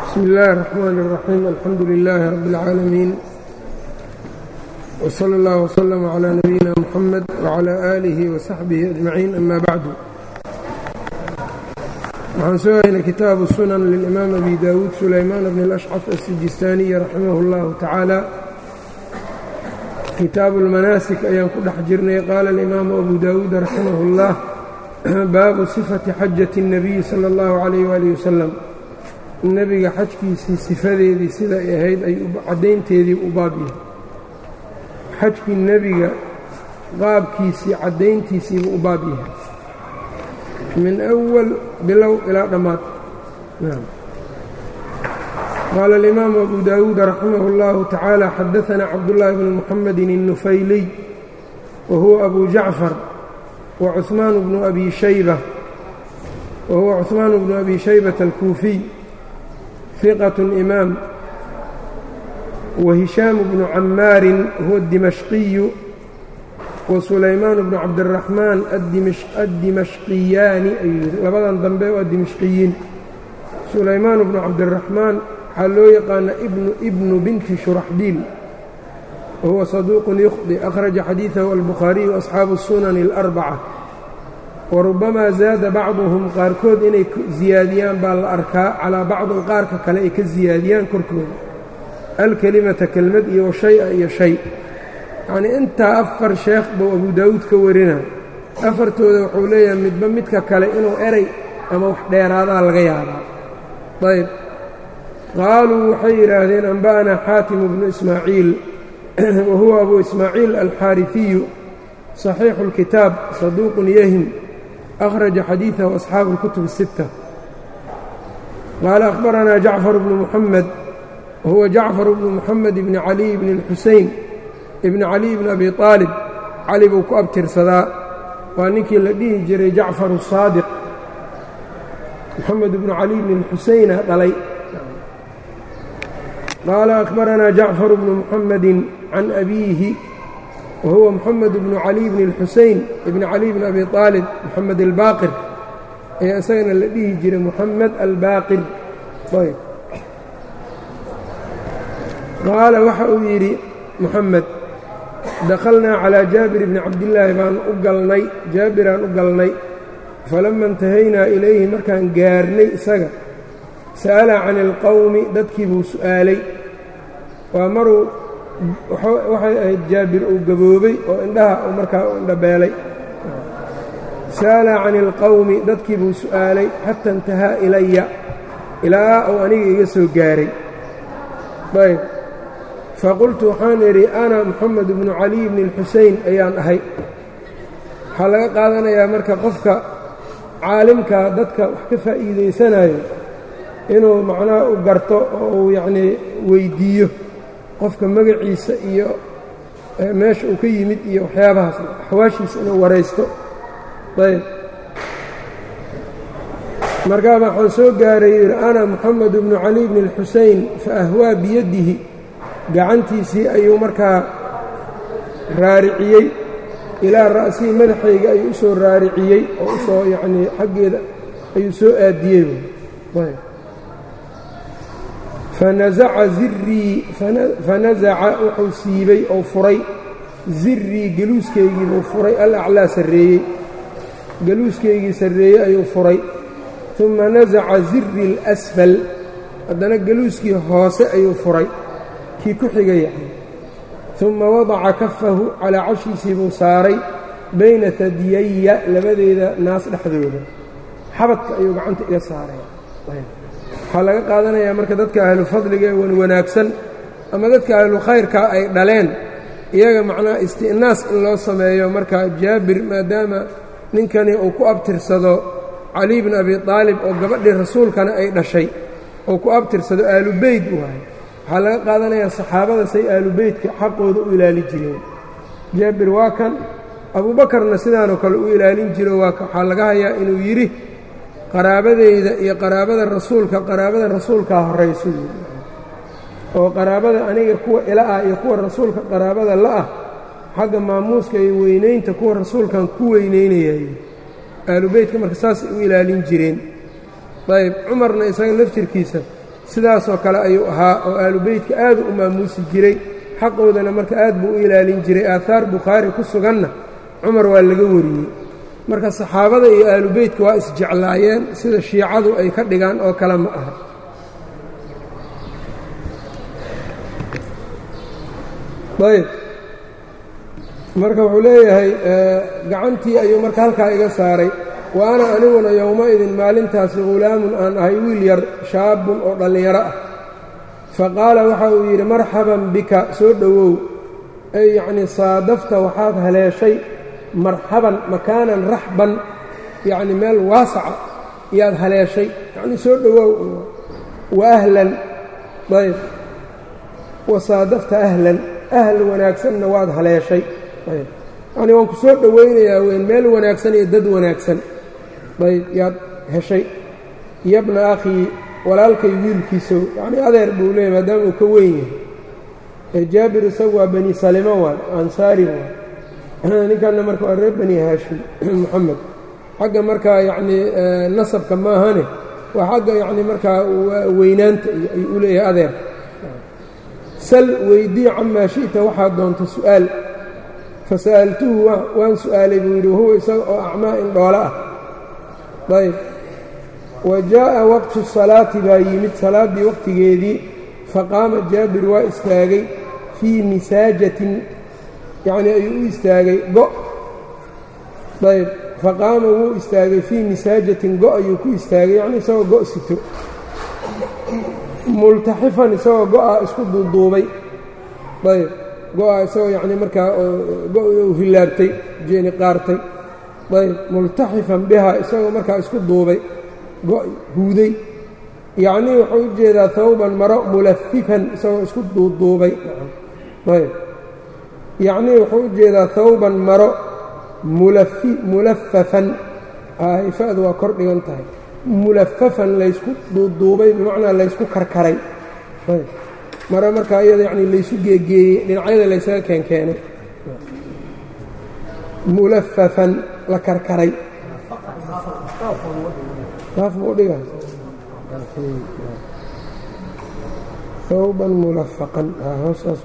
bsmi اllahi الرحmn الرaxيim alxamdu لilaahi rab اlcaalamiin wslى اllah wslm عlى nabiyina mxamed wعlى aalihi وsaxbihi أجmaciin ama bacdu waxaan soo haynay kitaabu sunan lilimaam abi dawuud sulaymaan bn اlأshcaf الsijistaaniyi raximah اllahu tacaala kitaabu اlmanaasik ayaan ku dhex jirnay qaala اlimaamu abu dawuud raximah اllah baabu sifati xajati الnabiyi salى اllahu عalayh waalih wasalam nebiga xajkiisii sifadeedii sida ay ahayd ay caddaynteedii u baab yahay xajkii nebiga qaabkiisii caddayntiisiibuu u baab yahay min أwal bilow ilaa dhammaad qaala اlimaamu abu dawuud raximah اllahu tacaala xadaثana cabdullaahi bnu muxamedi الnufayliy wa huwa abu jacfar wa cuثmaan bnu abi shayba wa huwa cuثmaan bnu abi shaybata alkuufiy ثqة إmaam وهiشhاam بن camاari huwa الdimaشqiyu وسulaymaan بن cabdالرaحmaan الdimaشqiyaani ayuu yihi labadan dambe waa dimashqiyiin sulaymaan بن cabdالرaحmaan waxaa loo yaqaana ibnu binti shuraxbiil wahuwa صaduuq يkhطi أkhraجa xadiiثahu الbukhaariي وأصxaabu الsunan الأrbacة warubamaa zaada bacduhum qaarkood inay ziyaadiyaan baa la arkaa calaa bacdin qaarka kale ay ka siyaadiyaan korkooda alkelimata kelmad iyo shaya iyo shay yacnii intaa afar sheekh buu abu daawuud ka warina afartooda wuxuu leeyahay midba midka kale inuu eray ama wax dheeraadaa laga yaabaa ayb qaaluu waxay yidhaahdeen anba'anaa xaatimu bnu ismaaciil wa huwa abu ismaaciil alxaarifiyu صaxiixu اlkitaab saduuqun yahim أkhraجa xadiiثahu أصxaabu الkutub الsiتة qaala أkhbaranaa jacfar bnu muxamed wahuwa jacfar bnu muxamed bni caliي bni اlxuseyn ibni caliي bni abi طaalib cali buu ku abtirsadaa waa ninkii la dhihi jiray jacfar الsaadiq moxamed bnu cali bni اlxuseyna dhalay qaala أkhbaranaa jacfar bnu muxamedi can abiihi whuwa mxamed bnu cali bni اlxuseyn ibni cali bni abi aalib moxamed albaaqir ayaa isagana la dhihi jiray moxamed albaaqir ayb qaala waxa uu yidhi moxamed dakhalnaa calىa jaabir bni cabdillaahi baan u galnay jaabiraan u galnay falama intahaynaa ilayhi markaan gaarnay isaga sa'ala can اlqowmi dadkii buu su'aalay waa maruu waxay ahayd jaabir uu gaboobay oo indhaha uu markaa u indhabeelay sa'ala can ilqowmi dadkii buu su'aalay xata intahaa ilaya ilaa uu aniga iga soo gaaray ayb faqultu waxaan idhi ana moxamed bnu caliy bni اlxuseyn ayaan ahay waxaa laga qaadanayaa marka qofka caalimkaa dadka wax ka faa'iidaysanayo inuu macnaha u garto oo uu yacnii weyddiiyo qofka magaciisa iyo meesha uu ka yimid iyo waxyaabahaas axwaashiisa inuu waraysto ayb markaaba waxaan soo gaaray yidhi ana moxamed bnu cali bni اlxuseyn fa ahwaa biyadihi gacantiisii ayuu markaa raariciyey ilaa ra'sihii madaxayga ayuu u soo raariciyey oo usoo yacnii xaggeeda ayuu soo aadiyey ayb fanasaca zirii fanasaca wuxuu siibay oo furay zirii geluuskaygiibuu furay alaclaa sarreeyey geluuskaygii sarreeyey ayuu furay uma nasaca ziri اlasfal haddana geluuskii hoose ayuu furay kii ku xigay yahay uma wadaca kafahu calaa cashiisii buu saaray bayna hadiyaya labadeeda naas dhexdooda xabadka ayuu gacanta iga saaray waxaa laga qaadanayaa marka dadka ahlu fadliga ee wan wanaagsan ama dadka ahlu khayrka ay dhaleen iyaga macnaha isti'naas in loo sameeyo marka jaabir maadaama ninkani uu ku abtirsado cali bni abi aalib oo gabadhii rasuulkana ay dhashay oo ku abtirsado aalubeyd u ahay waxaa laga qaadanayaa saxaabada say aalubeydka xaqooda u ilaali jireen jaabir waa kan abuubakarna sidaanoo kale u ilaalin jiro waxaa laga hayaa inuu yidhi qaraabadeyda iyo qaraabada rasuulka qaraabada rasuulkaa horayso oo qaraabada aniga kuwa ila ah iyo kuwa rasuulka qaraabada la'ah xagga maamuuska iyo weynaynta kuwa rasuulkan ku weynaynayay aalubeytka marka saasay u ilaalin jireen ayb cumarna isaga laftirkiisa sidaasoo kale ayuu ahaa oo aalu beytka aadu u maamuusi jiray xaqoodana marka aad buu u ilaalin jiray aahaar bukhaari ku suganna cumar waa laga wariyey marka saxaabada iyo aalu beytka waa isjeclaayeen sida shiicadu ay ka dhigaan oo kale ma aha ayb marka wuxuu leeyahay gacantii ayuu marka halkaa iga saaray wa ana aniguna yowma-idin maalintaasi hulaamun aan ahay wiil yar shaabun oo dhallinyaro ah fa qaala waxa uu yidhi marxaban bika soo dhowow ay yacnii saadafta waxaad haleeshay marxaban makaanan raxban yacni meel waasaca yaad haleeshay yacnii soo dhowow wa ahlan ayb wa saadafta ahlan ahl wanaagsanna waad haleeshay yacnii waan ku soo dhowaynayaa weyn meel wanaagsan iyo dad wanaagsan ayb yaad heshay yabna akhii walaalkay wiilkiisow yacnii adeer buu leeyay maadaama uu ka weyn yahay ee jaabir isagu waa bani salimo waay ansaari waay ninkanna marka waa reer bani haashim moxamed xagga markaa yacnii nasabka maahane waa xagga yacnii markaa weynaanta ayuu u leeyahay adeer sal weydii camaa shi'ta waxaad doonto su'aal fasa'altuhu waan su'aalay buu yidhi wahuwa isaga oo acmaa in dhoolo ah ayb wa jaa'a waqtu salaati baa yimid salaaddii waqtigeedii faqaama jaabir waa istaagay fii misaajatin yacnii ayuu u istaagay go' ayb faqaama wuu istaagay fii misaajatin go' ayuu ku istaagay yacnii isagoo go' sito multaxifan isagoo go'a isku duuduubay ayb go'a isagoo yacnii markaa go' hilaabtay jeeni qaartay ayb multaxifan bihaa isagoo markaa isku duubay go' huuday yacnii wuxuu u jeedaa hawban maro mulafifan isagoo isku duuduubay ayb yacnii wuxuu u jeedaa hawban maro mulafafan ifa'du waa kor dhigan tahay mulafafan laysku duuduubay bimacnaa laysku karkaray maro markaa iyada yacni laysu geegeeyey dhinacyada laysaga keenkeenay mulafafan la karkaray hawban mulafaqan hoosaasu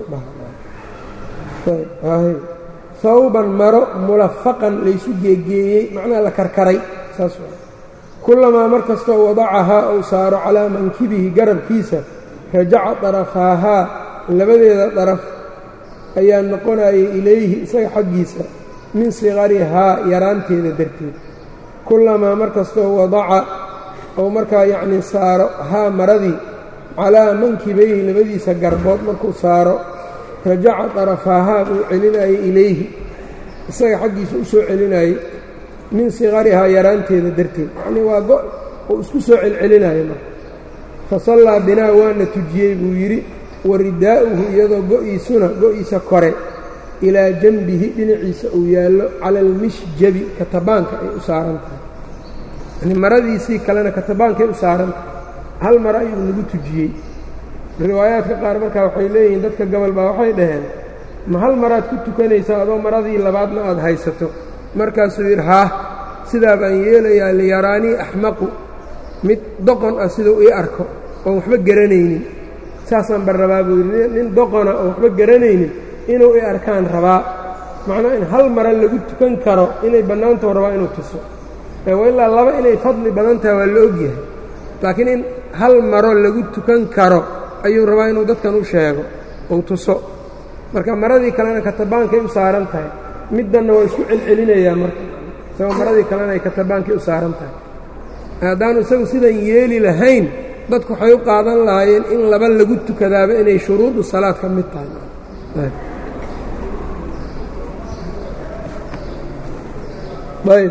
dhaha hawban maro mulafaqan laysu geegeeyey macnaha la karkaray saas kullamaa mar kastoo wadacahaa uu saaro calaa mankibihi garabkiisa rajaca darafaahaa labadeeda daraf ayaa noqonayay ilayhi isaga xaggiisa min siqarihaa yaraanteeda darteed kullamaa mar kastoo wadaca ou markaa yacnii saaro haa maradii calaa mankibayhi labadiisa garbood markuu saaro rajaca darafaahaa buu celinayay ilayhi isaga xaggiisa u soo celinayay min siqarihaa yaraanteeda darteed yacnii waa go uu isku soo celcelinayo marka fa sallaa binaa waana tujiyey buu yidhi wa ridaa'uhu iyadoo go'iisuna go'iisa kore ilaa janbihi dhinaciisa uu yaallo cala almishjabi katabaanka ay u saaran tahay yani maradiisii kalena katabaankay u saaran tahay hal mare ayuu nagu tujiyey riwaayaadka qaar markaa waxay leeyihiin dadka gobol baa waxay dhaheen ma hal maraad ku tukanaysaa adoo maradii labaadna aad haysato markaasuu yidhi haah sidaa baan yeelayaa liyaraanii axmaqu mid doqon ah siduu ii arko oon waxba garanaynin saasaan ban rabaa buu yidhi nin doqona oon waxba garanaynin inuu i arkaan rabaa macnaa in hal mara lagu tukan karo inay bannaantao rabaa inuu tuso ee ilaa laba inay fadli badan tahay waa la ogyahay laakiin in hal maro lagu tukan karo ayuu rabaa inuu dadkan u sheego uu tuso marka maradii kalena katabaankay u saaran tahay middanna waa isku celcelinayaa marka isagoo maradii kalena ay katabaankay u saaran tahay haddaanu isagu sidan yeeli lahayn dadku waxay u qaadan lahaayeen in laba lagu tukadaaba inay shuruudu salaad ka mid tahay ayb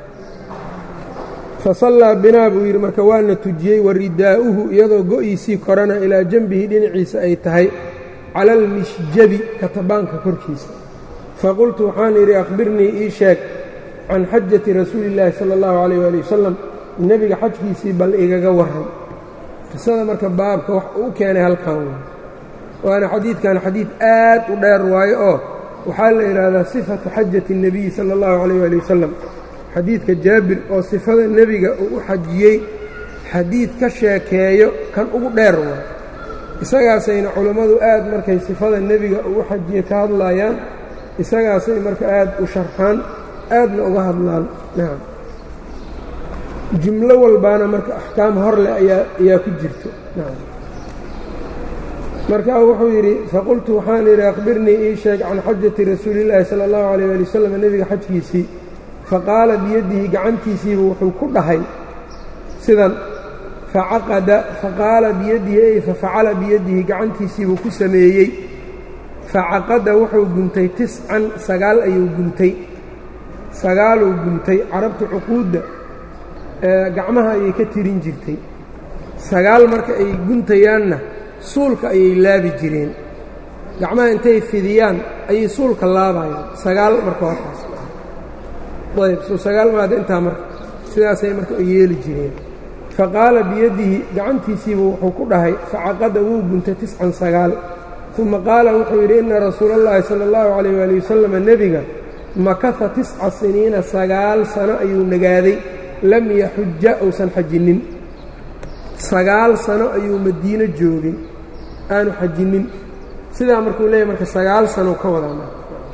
fasallaa binaa buu yidhi marka waana tujiyey wa ridaa'uhu iyadoo go'iisii korana ilaa janbihi dhinaciisa ay tahay cala almishjabi katabaanka korkiisa faqultu waxaan idhi akhbirnii ii sheeg can xajati rasuuli illaahi sala allahu calayh waali wasalam nebiga xajkiisii bal igaga warran qisada marka baabka wax uu keenay halkan waay waana xadiidkan xadiid aad u dheer waayo oo waxaa la yidhaahdaa sifatu xajati الnebiyi sala اllahu calayh waali wasalam xadiidka jaabir oo sifada nebiga uu u xajiyey xadiid ka sheekeeyo kan ugu dheer waa isagaasayna culammadu aad markay sifada nebiga ugu xajiye ka hadlayaan isagaasay marka aad u sharxaan aadna uga hadlaan nacam jumlo walbaana marka axkaam hor leh ayaa ayaa ku jirto nacam markaa wuxuu yidhi faqultu waxaan yidhi akhbirnii ii sheeg can xajati rasuulillaahi sala allahu calayh ali wasalam nebiga xajkiisii faqaala biyadihi gacantiisiibu wuxuu ku dhahay sidan facaqada faqaala biyadihi ey fafacala biyadihi gacantiisiibuu ku sameeyey facaqada wuxuu guntay tiscan sagaal ayuu guntay sagaaluu guntay carabtu cuquudda gacmaha ayay ka tirin jirtay sagaal marka ay guntayaanna suulka ayay laabi jireen gacmaha intay fidiyaan ayay suulka laabayaan sagaal marka hortaas ayb soo sagaal maada intaa marka sidaasay marka yeeli jireen faqaala biyadihi gacantiisiibu wuxuu ku dhahay facaqada wuu guntay tiscan sagaal uma qaala wuxuu yidhi inna rasuula اllahi sala اllahu calayh waali wasalam nebiga makaha tisca siniina sagaal sano ayuu nagaaday lam yaxuja uusan xajinnin sagaal sano ayuu madiino joogay aanu xajinnin sidaa markuu leeyahy marka sagaal sano ka wadaa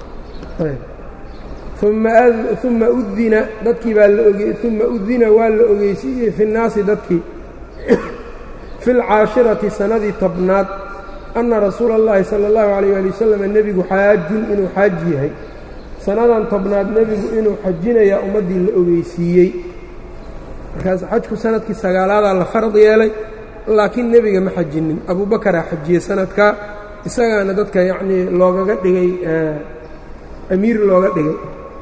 uma udina dadkii baa la oge uma udina waa la ogeysiiyey fi nnaasi dadkii fi lcaashirati sanadii tobnaad anna rasuula اllahi sala اllahu calayh ali wasalam nebigu xaajun inuu xaaji yahay sannadan tobnaad nebigu inuu xajinayaa ummaddii la ogeysiiyey markaas xajku sanadkii sagaalaadaa la fard yeelay laakiin nebiga ma xajinin abubakaraa xajiyey sanadkaa isagaana dadka yacnii loogaga dhigay amiir looga dhigay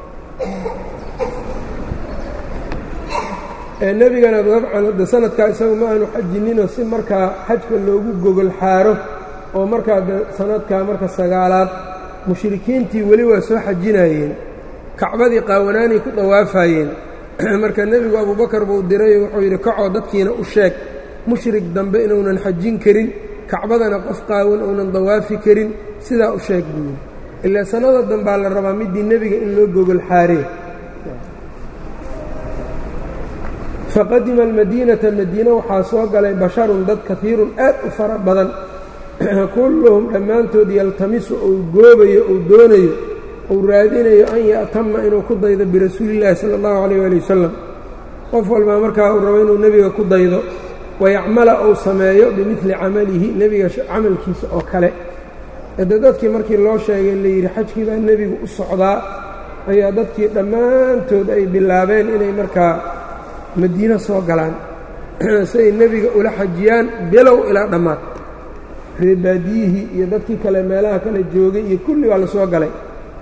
nebigana dabcan hadda sanadkaa isagu ma aanu xajininoo si markaa xajka loogu gogol xaaro oo markaa de sanadkaa marka sagaalaad mushrikiintii weli waa soo xajinayeen kacbadii qaawanaanay ku dawaafayeen marka nebigu abubakar buu diray wuxuu yidhi kacoo dadkiina u sheeg mushrik dambe inuunan xajin karin kacbadana qof qaawan uunan dawaafi karin sidaa u sheeg buu yidhi ilaa sannada dambaa la rabaa midii nebiga in loo gogol xaaree faqadima almadiinata madiine waxaa soo galay basharun dad kahiirun aad u fara badan kulluhum dhammaantood yaltamisu uu goobayo uu doonayo uu raadinayo an ya'tama inuu ku daydo birasuulillaahi sala allahu calayh waali wasalam qof walbaa markaa uu rabo inuu nebiga ku daydo wayacmala uu sameeyo bimidli camalihi nebiga camalkiisa oo kale ede dadkii markii loo sheegay layidhi xajkii baa nebigu u socdaa ayaa dadkii dhammaantood ay bilaabeen inay markaa madiino soo galaan siay nebiga ula xajiyaan bilow ilaa dhammaad reebaadiyihii iyo dadkii kale meelaha kale joogay iyo kulli waa la soo galay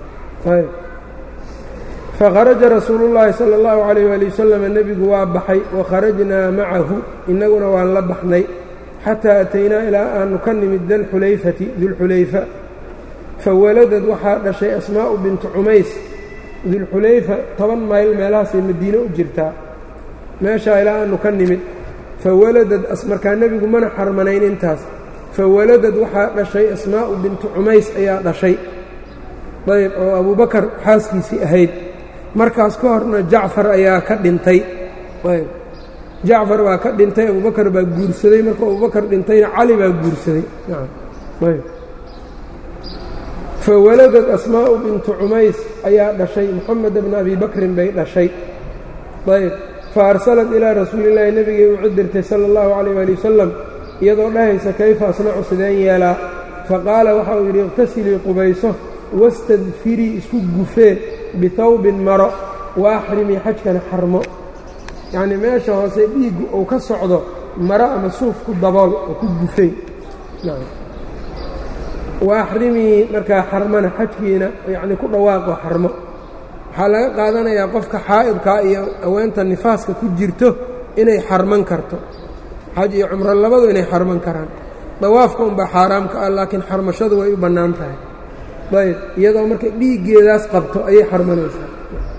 fakharaja rasuulu llaahi sala allahu calayh waali wasalam nebigu waa baxay wa kharajnaa macahu innaguna waan la baxnay xataa ataynaa ilaa aanu ka nimid dalxulayfati dulxulayfa fawaladad waxaa dhashay asmaa'u bintu cumays dulxulayfa toban mayl meelahaasay madiine u jirtaa meeshaa ilaa aanu ka nimid fawaladad markaa nebigu mana xarmanayn intaas fawaladad waxaa dhashay asmaa'u bintu cumays ayaa dhashay ayb oo abubakar xaaskiisii ahayd markaas ka horna jacfar ayaa ka dhintay ayb jacfar baa ka dhintay abubakar baa guursaday markuu abubakar dhintayna cali baa guursaday ayb fawaladad asmaa'u bintu cumays ayaa dhashay moxamed bna abi bakrin bay dhashay ayb fa arsalat ilaa rasuulillaahi nebigay u cidirtay sala allahu calayh waali wasalam iyadoo dhahaysa kayfa asnacu sideen yeelaa faqaala waxa uu yidhi iqtasilii qubayso wastadfirii isku gufee bihawbin maro wa axrimii xajkana xarmo yacnii meesha hoose dhiiggu uu ka socdo maro ama suuf ku dabool oo ku gufey wa axrimii markaa xarmana xajkiina yacnii ku dhawaaqo xarmo waxaa laga qaadanayaa qofka xaa'idkaa iyo haweenta nifaaska ku jirto inay xarman karto xaj iyo cumro labadu inay xarman karaan dawaafka unbaa xaaraam ka ah laakiin xarmashadu way u bannaan tahay ayb iyadoo marka dhiiggeedaas qabto ayay xarmanaysaa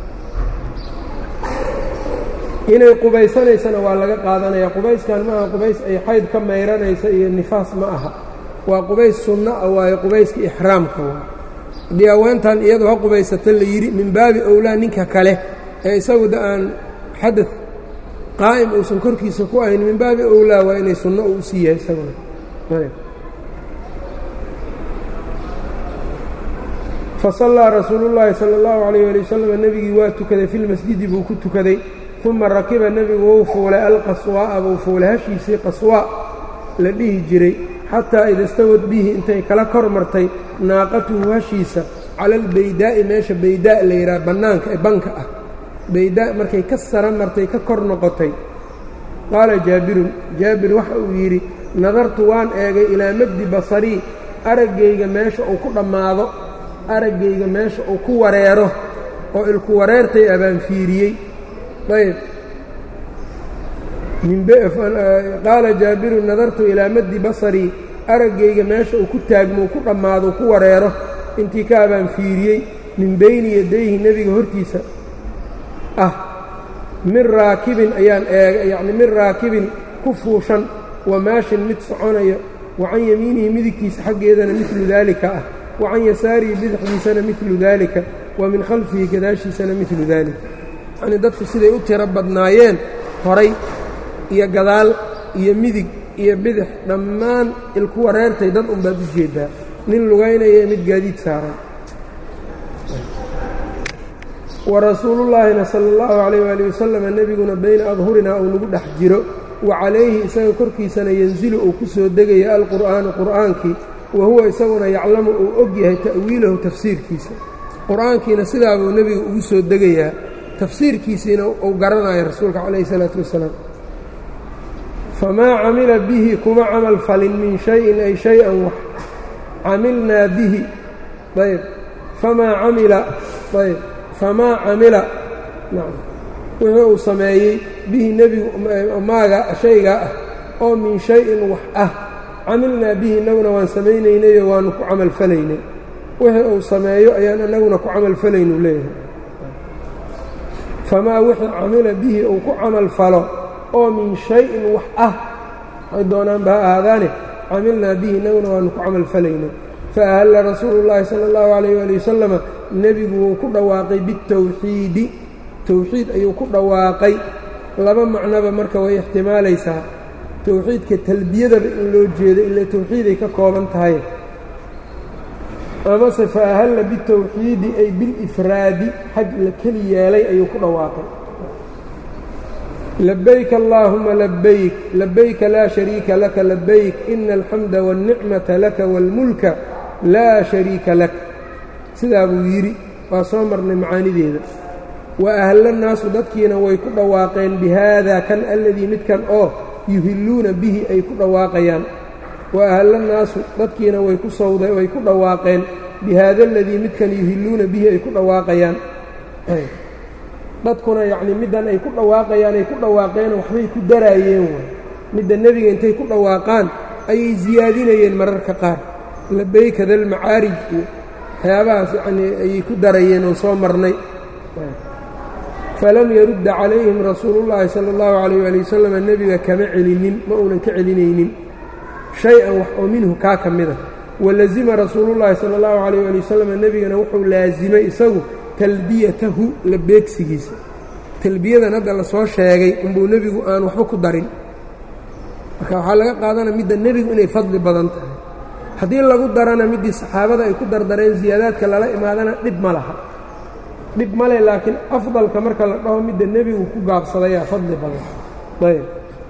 inay qubaysanaysana waa laga qaadanayaa qubayskan ma aha qubays ay xayd ka mayranaysa iyo nifaas ma aha waa qubays sunno ah waayo qubayska ixraamka waa haddii haweentan iyadu ha qubaysata la yidhi min baabi owlaa ninka kale ee isagu da aan xadad qaa'im uusan korkiisa ku ahayn min baabi owlaa waa inay sunno uu usii yahay isaguna fasallaa rasuulu llaahi sala allahu calayh waali wasalam nebigii waa tukaday filmasjidi buu ku tukaday uma rakiba nebigu wou fuulay alqaswaa'a buu fuulay hashiisii qaswaa la dhihi jiray xataa ida stawad bihi intay kala kor martay naaqatuhu hashiisa cala albaydaa'i meesha baydaa' la yidhaha bannaanka ee banka ah baydaa' markay ka sara martay ka kor noqotay qaala jaabirun jaabir waxa uu yidhi nadartu waan eegay ilaa maddi basarii araggayga meesha uu ku dhammaado araggayga meesha uu ku wareero oo ilku wareertay abaan fiiriyey ayb qaala jaabirun nadartu ilaa maddi basarii araggayga meesha uu ku taagmo uu ku dhammaado uu ku wareero intii ka abaan fiiriyey min bayni yadayhi nebiga hortiisa ah min raakibin ayaan eega yacni min raakibin ku fuushan wa maashin mid soconayo wa can yamiinihi midigtiisa xaggeedana midlu daalika ah wa can yasaarihi bidixdiisana midlu daalika wa min khalfihi gadaashiisana midlu daalika yacnii dadku siday u tiro badnaayeen horay iyo gadaal iyo midig iyo bidix dhammaan ilku wareertay dad unbaad u jeeddaa nin lugaynaya mid gaadiid saaran wa rasuulullaahina sala allahu calayh waali wasalam nebiguna bayna adhurinaa uu nagu dhex jiro wa calayhi isaga korkiisana yanzilu uu ku soo degaya alqur'aanu qur'aankii wa huwa isaguna yaclamu uu og yahay ta'wiilahu tafsiirkiisa qur'aankiina sidaabuu nebiga ugu soo degayaa tafsiirkiisiina uu garanayo rasuulka calayhi salaatu wasalaam famaa camila bihi kuma camal falin min shayin ay shay-an wax camilnaa bihi ayb famaa camila ayb famaa camila wixii uu sameeyey bihi nebigu maaga shaygaa ah oo min shay-in wax ah camilnaa bihi innaguna waan samaynaynayoo waanu ku camal falaynay wixii uu sameeyo ayaan innaguna ku camal falaynu leeyahay famaa wixii camila bihi uu ku camal falo oo min shay-in wax ah waxay doonaanba ha ahaadaane camilnaa bihi innaguna waanu ku camal falaynay fa ahalla rasuulu llaahi sala allahu calayh waali wasalama nebigu wuu ku dhawaaqay bitawxiidi towxiid ayuu ku dhawaaqay laba macnoba marka way ixtimaalaysaa towxiidka talbiyadaba in loo jeedo ila towxiiday ka kooban tahay amase fa ahalla bitawxiidi ay bilifraadi xaj la keli yeelay ayuu ku dhawaaqay labayk allaahuma labayk labayka laa shariika laka labayk ina alxamda wاlnicmata laka wاlmulka laa shariika lak sidaa buu yidhi waa soo marnay macaanideeda wa ahla nnaasu dadkiina way ku dhawaaqeen bihaada kan alladii midkan oo yuhilluuna bihi ay ku dhawaaqayaan wa ahla nnaasu dadkiina way ku sawda way ku dhawaaqeen bihaada aladii midkan yuhilluuna bihi ay ku dhawaaqayaan dadkuna yacnii middan ay ku dhawaaqayaan ay ku dhawaaqeen waxbay ku daraayeen way midda nebiga intay ku dhawaaqaan ayay siyaadinayeen mararka qaar labayka dalmacaarij iyo waxyaabahaas yacnii ayay ku darayeen oo soo marnay falam yarudda calayhim rasuulullaahi sala allahu calayh waali wasalam nebiga kama celinin ma uunan ka celinaynin shay-an wax oo minhu kaa ka mida walazima rasuulullaahi sala allahu calayh waali wasalam nebigana wuxuu laasimay isagu talbiyatahu la beegsigiisa talbiyadan hadda lasoo sheegay unbuu nebigu aan waxba ku darin marka waxaa laga qaadana midda nebigu inay fadli badan tahay haddii lagu darana middii saxaabada ay ku dardareen siyaadaadka lala imaadana dhib ma laha dhib male laakiin afdalka marka la dhaho midda nebigu ku gaabsadayaa fadli badan ayb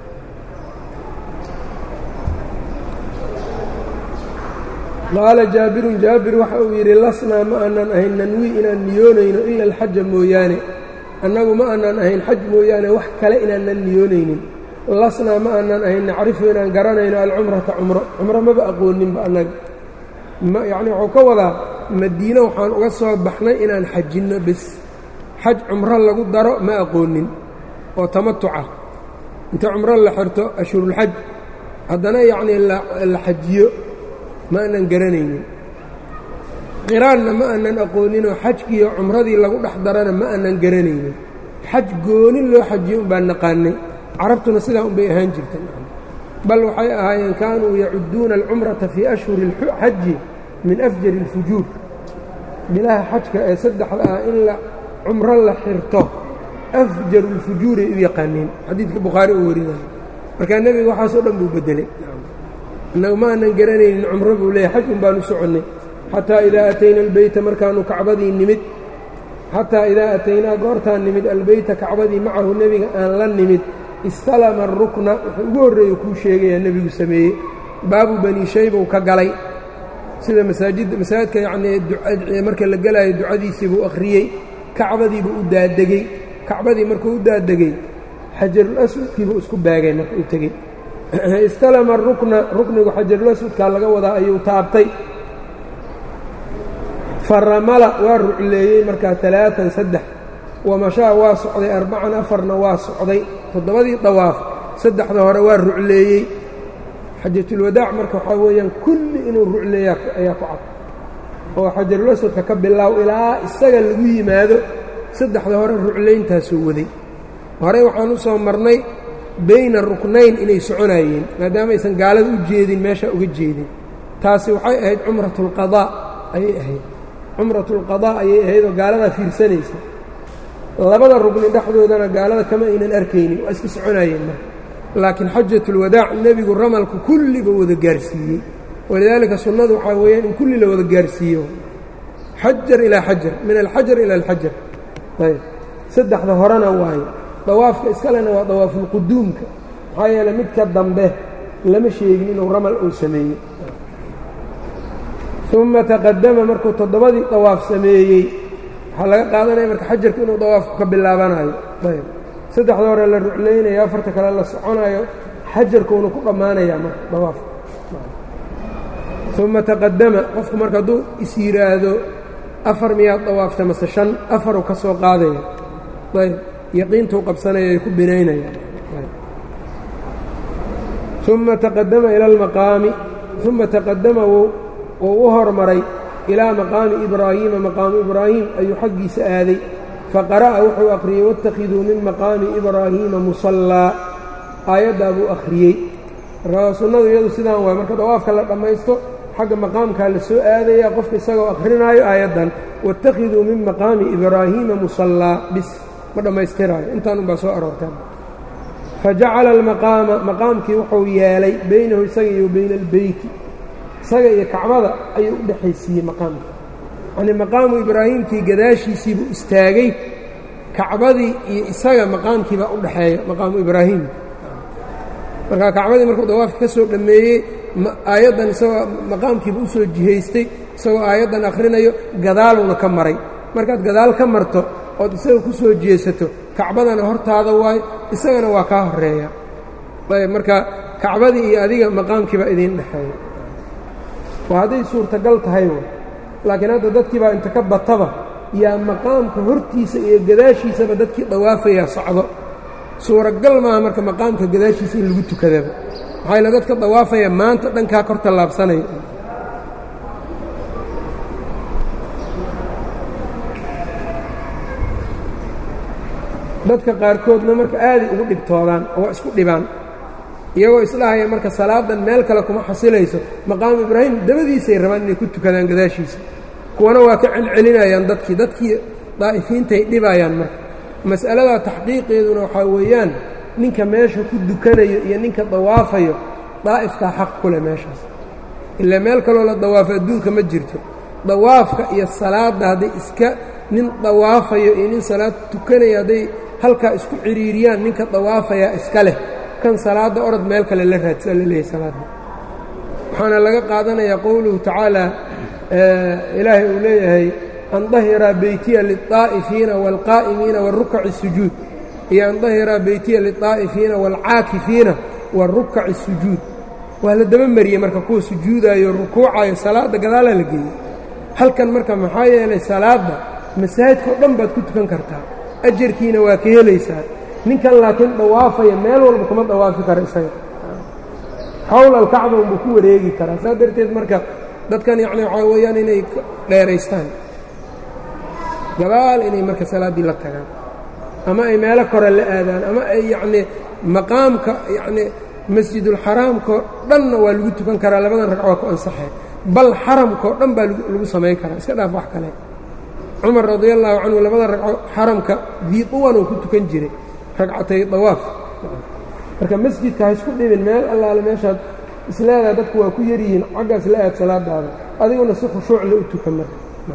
qaala jaabirun jaabir waxa uu yidhi lasnaa ma aanan ahayn nanwi inaan niyoonayno ila alxaja mooyaane annagu ma aanan ahayn xaj mooyaane wax kale inaanan niyoonaynin lasnaa ma aanan ahayn nacrifu inaan garanayno alcumrata cumro cumro maba aqooninba annaga yacnii wuxuu ka wadaa madiine waxaan uga soo baxnay inaan xajinno bes xaj cumro lagu daro ma aqoonin oo tamatuca inta cumro la xirto ashhurulxaj haddana yacnii la xajiyo ma aanan garanaynin qiraanna ma aanan aqooninoo xajkiiyo cumradii lagu dhex darana ma aanan garanaynin xaj goonin loo xajiyo unbaa naqaanay carabtuna sidaa unbay ahaan jirtay bal waxay ahaayeen kaanuu yacudduuna alcumrata fii ashhuri اlxaji min afjari اlfujuur bilaha xajka ee saddexda ah in la cumro la xirto afjaru اlfujuuray u yaqaaneen xadiidka bukhaari uu warinayo markaa nebiga waxaasoo dhan buu bedelay innagu ma aanan garanaynin cumro buu leeyahy xaj un baan u soconnay xataa idaa atayna albeyta markaanu kacbadii nimid xataa idaa ataynaa goortaan nimid albeyta kacbadii macahu nebiga aan la nimid istalama arukna wuxuu ugu horreeya kuu sheegayaa nebigu sameeyey baabu bani shaybow ka galay sida masaajidda masaajidka yacnii marka la gelaayo ducadiisii buu akhriyey kacbadiibuu u daadegey kacbadii markuu u daadegey xajarul aswadkiibuu isku baagay marka u tegey istalama arukna ruknigu xajarul aswadkaa laga wadaa ayuu taabtay faramala waa rucleeyey markaa alaaan saddex wamashaa waa socday arbacan afarna waa socday toddobadii dawaaf saddexda hore waa rucleeyey xajatulwadaac marka waxaa weeyaan kulli inuu rucleeya ayaa ku cad oo xajarul aswadka ka bilaaw ilaa isaga lagu yimaado saddexda hore ruclayntaasuu waday horey waxaan u soo marnay bayna ruknayn inay soconayeen maadaama aysan gaalada u jeedin meesha uga jeedin taasi waxay ahayd cumratulqadaa ayay ahayd cumratulqadaa ayay ahayd oo gaaladaa fiirsanaysa labada rugni dhexdoodana gaalada kama aynan arkaynin waa iska soconayeen marka laakiin xajatulwadaac nebigu ramalku kulliba wada gaarsiiyey walidaalika sunnadu waxaa weeyaan in kulli la wada gaarsiiyo xajar ilaa xajar min alxajar ila alxajar ayb saddexda horena waayo dawaafka iskalena waa dawaafulquduumka maxaa yeeley midka dambe lama sheegin inuu ramal uu sameeyey uma taqadama markuu toddobadii dawaaf sameeyey waxaa laga qaadanaya marka xajarku inuu dawaafku ka bilaabanayo ayb saddexda hore la ruclaynayo afarta kale la soconayo xajarkuuna ku dhammaanayaa marka dawaafka uma taqadama qofku marka hadduu is yidhaahdo afar miyaad dawaaftay mase shan afaruu ka soo qaadaya ayb yaqiintuu qabsanaya ay ku binaynayaan uma taqadama ila almaqaami uma taqadama wuu u hormaray ilaa maqaami ibraahiima maqaamu ibraahim ayuu xaggiisa aaday faqara'a wuxuu akhriyey waاtakhiduu min maqaami ibraahiima musallaa aayaddaa buu akhriyey markaa sunnadu iyadu sidaan waay marka dawaafka la dhammaysto xagga maqaamkaa la soo aadaya qofka isagoo akhrinaayo aayaddan waاtakhiduu min maqaami ibraahiima musallaa bis ma dhammaystiraayo intaan unbaa soo aroortaan fajacala almaqaama maqaamkii wuxuu yeelay baynahu isaga iyo bayna albeyti isaga iyo kacbada ayuu u dhexaysiiyey maqaamka yacnii maqaamu ibraahiimkii gadaashiisiibuu istaagay kacbadii iyo isaga maqaamkiibaa u dhexeeya maqaamu ibraahim markaa kacbadii markuu dawaafka ka soo dhammeeyey aayaddan isagoo maqaamkiiba u soo jihaystay isagoo aayaddan akhrinayo gadaaluna ka maray markaad gadaal ka marto ood isaga ku soo jeesato kacbadana hortaada waayo isagana waa kaa horeeya ayb marka kacbadii iyo adiga maqaamkiibaa idiin dhexeeya waa hadday suurtagal tahay w laakiin hadda dadkii baa inta ka bataba yaa maqaamka hortiisa iyo gadaashiisaba dadkii dawaafayaa socdo suuragal maaha marka maqaamka gadaashiisa in lagu tukadaba maxaa yaele dadka dawaafaya maanta dhankaa kor tallaabsanaya dadka qaarkoodna marka aaday ugu dhibtoodaan oo waa isku dhibaan iyagoo isdhahaya marka salaadan meel kale kuma xasilayso maqaamu ibraahim dabadiisay rabaan inay ku tukadaan gadaashiisa kuwana waa ka celcelinayaan dadkii dadkii daa'ifiintay dhibayaan marka mas'aladaa taxqiiqeeduna waxaa weeyaan ninka meesha ku dukanayo iyo ninka dawaafayo daa'ifkaa xaq ku leh meeshaas ilaa meel kaloo la dawaafo adduunka ma jirto dawaafka iyo salaadda hadday iska nin dawaafayo iyo nin salaad tukanaya hadday halkaa isku cidhiiriyaan ninka dawaafayaa iska leh kan salaadda orod meel kale la raadsaa la leeyahay salaadda waxaana laga qaadanayaa qowluhu tacaala ilaahay uu leeyahay an dahiraa beytiya lilطaa'ifiina wاlqaa'imiina warukaci الsujuud iyo an dahiraa beytiya lilطaa'ifiina wاlcaakifiina warukaci الsujuud waa la daba mariyey marka kuwa sujuudayo rukuucayo salaadda gadaalaa la geeyey halkan marka maxaa yeelay salaadda masaajidka o dhan baad ku tukan kartaa ajarkiina waa ka helaysaa ninkan laakiin dawaafaya meel walba kuma dawaafi kara isaga xawl alkacba unbuu ku wareegi karaa saas darteed marka dadkan yacni waxaa weeyaan inay dheeraystaan gabaal inay marka salaaddii la tagaan ama ay meelo kore la aadaan ama ay yacnii maqaamka yacnii masjidulxaraamkao dhanna waa lagu tukan karaa labadan ragc waa ku ansaxee bal xaramkao dhan baa lagu samayn karaa iska dhaaf wax kale cumar radia allaahu canhu labada ragco xaramka dii duwan uu ku tukan jiray ragcatay dawaaf marka masjidka ha isku dhibin meel allaale meeshaad isleedaha dadku waa ku yaryihiin xaggaas la aad salaadaada adiguna si khushuucle u tukan marka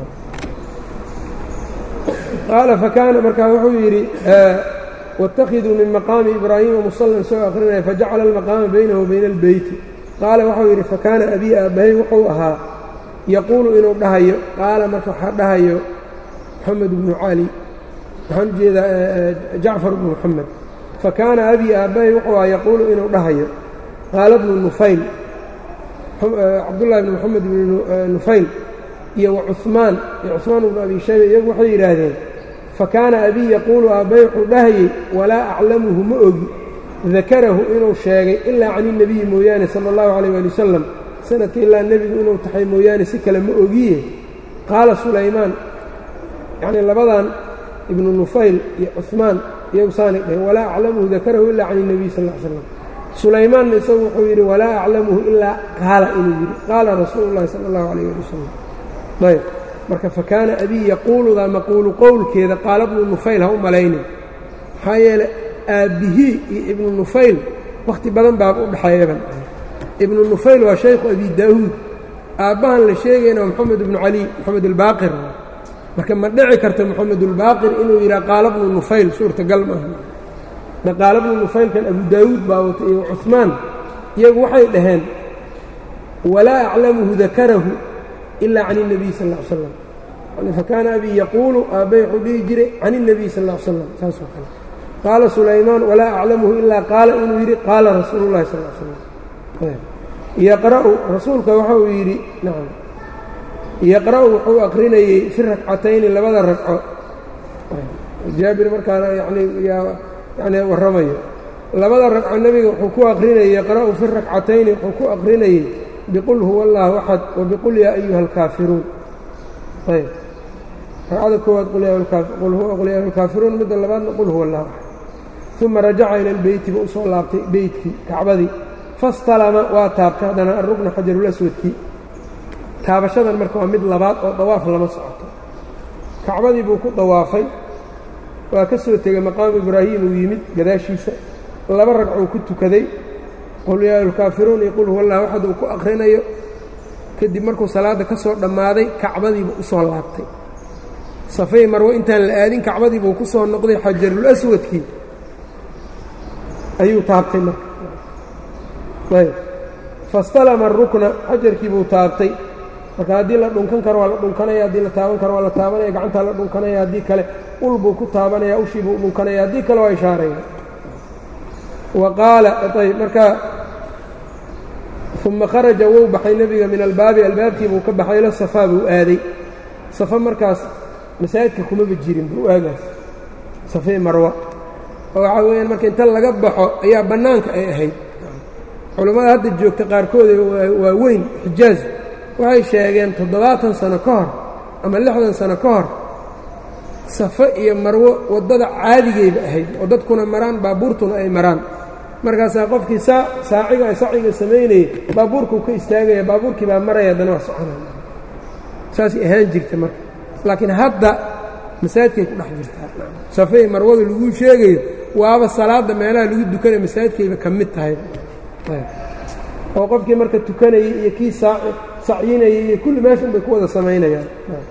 qaala fakaana markaa wuxuu yidhi wاtakhiduu min maqaami ibraahiima musallan isagoo akhrinaya fajacala almaqaama baynahu wa bayna albeyti qaala waxau yidhi fakaana abii aabbahay wuxuu ahaa yaquulu inuu dhahayo qaala marka waxaa dhahayo moxamed bnu cali waxaan u jeedaa jacfar bnu moxamed fakaana abii aabbahay wuxuu ahaa yaquulu inuu dhahayo qaala bnu nufayl cabdullahi bni moxamed bnu nufayl iyo wacumaan iyo cuثmaan bnu abi shayba iyagu waxay yidhaahdeen fakaana abii yaquulu aabbay wuxuu dhahayey walaa aclamuhu ma ogi dakarahu inuu sheegay ilaa can الnebiyi mooyaane salى اllahu عalيyه ali wasalam sanadka ilaa nebigu inuu taxay mooyaane si kale ma ogiye qaala sulaymaan yacnii labadan ibnu nufayl iyo cuثmaan iyagu saanay dhaheen walaa aclamuhu dakarahu ilaa can الnebiy sal ا slam sulaymaanna isagu wuxuu yidhi walaa aclamuhu ilaa qaala inuu yidhi qaala rasuulu اllahi salى اllahu عalيyه ali wasalam ayb marka fakaana abii yaquuludaa maquulu qowlkeeda qaala bnu nufayl ha u malaynin maxaa yeeley aabbihii iyo ibnu nufayl wakhti badan baaba u dhexeeyaban ibnu nufayl waa shaykhu abi daa'uud aabbahan la sheegayna waa moxamed ibnu cali moxamed albaaqir marka ma dhici karta moxamedulbaaqir inuu yidhaha qaala bnu nufayl suurtagal maaha qaala bnu nufaylkan abu daa'uud baa wata iyo cuثmaan iyagu waxay dhaheen walaa aclamuhu dakarahu ila can الnabiy sal ا l slam fakaana abii yaquulu aabbay wuxuu dhihi jiray can الnabiy sal ا l slam saasoo kale qaala sulaymaan walaa aclamuhu ilaa qaala inuu yidhi qaala rasuulu اllahi sal slam yaqra'u rasuulka waxa uu yidhi nacam yaqra'u wuxuu aqrinayey fi rakcatayni labada ragco jaabir markaana yani yani warramayo labada ragco nebiga wuxuu ku aqrinayey yaqra'u fi rakcatayni wuxuu ku aqrinayey bqul huwa اllahu axad wbqul yaa ayuha اlkaafiruun ayb ragcada koowaad qul yaa اlkaafiruun midda labaadna qul huwa اllahu axad uma rajaca ila اlbeyti buu usoo laabtay beytkii kacbadii fastalama waa taabtay haddana arugna xajarulaswadkii taabashadan marka waa mid labaad oo dawaaf lama socoto kacbadii buu ku dawaafay waa ka soo tegey maqaamu ibraahim uu yimid gadaashiisa laba ragcuu ku tukaday qul yaa alkaafiruun iyo qul huwa allah waxad uu ku akhrinayo kadib markuu salaadda ka soo dhammaaday kacbadiibuu u soo laabtay safay marwo intaan la aadin kacbadiibuu ku soo noqday xajarul aswadkii ayuu taabtay marka ayb fastalama arukna xajarkii buu taabtay marka haddii la dhunkan karo waa la dhunkanaya haddii la taaban karo waa la taabanaya gacantaa la dhunkanaya haddii kale ul buu ku taabanaya ushii buu dhunkanaya haddii kale waa ishaaraya wa qaala ayb marka uma kharaja wou baxay nebiga min albaabi albaabkii buu ka baxay ila safaa buu aaday safa markaas masaajidka kumaba jirin buu aagaas safee marwa oo waxaa weeyaan marka inta laga baxo ayaa bannaanka ay ahayd culammada hadda joogta qaarkooda waa weyn xijaaz waxay sheegeen toddobaatan sano ka hor ama lixdan sano ka hor safe iyo marwo waddada caadigayba ahayd oo dadkuna maraan baabuurtuna ay maraan markaasaa qofkii saa saaciga saciga samaynayay baabuurkuu ka istaagaya baabuurkii baa maraya haddana waa soconaya saasay ahaan jirta marka laakiin hadda masaajidkay ku dhex jirtaa safey marwada laguu sheegayo waaba salaadda meelaha lagu dukanaya masaajidkayba ka mid tahay oo qofkii marka tukanayay iyo kii sacyinayay iyo kulli meeshan bay ku wada samaynayaan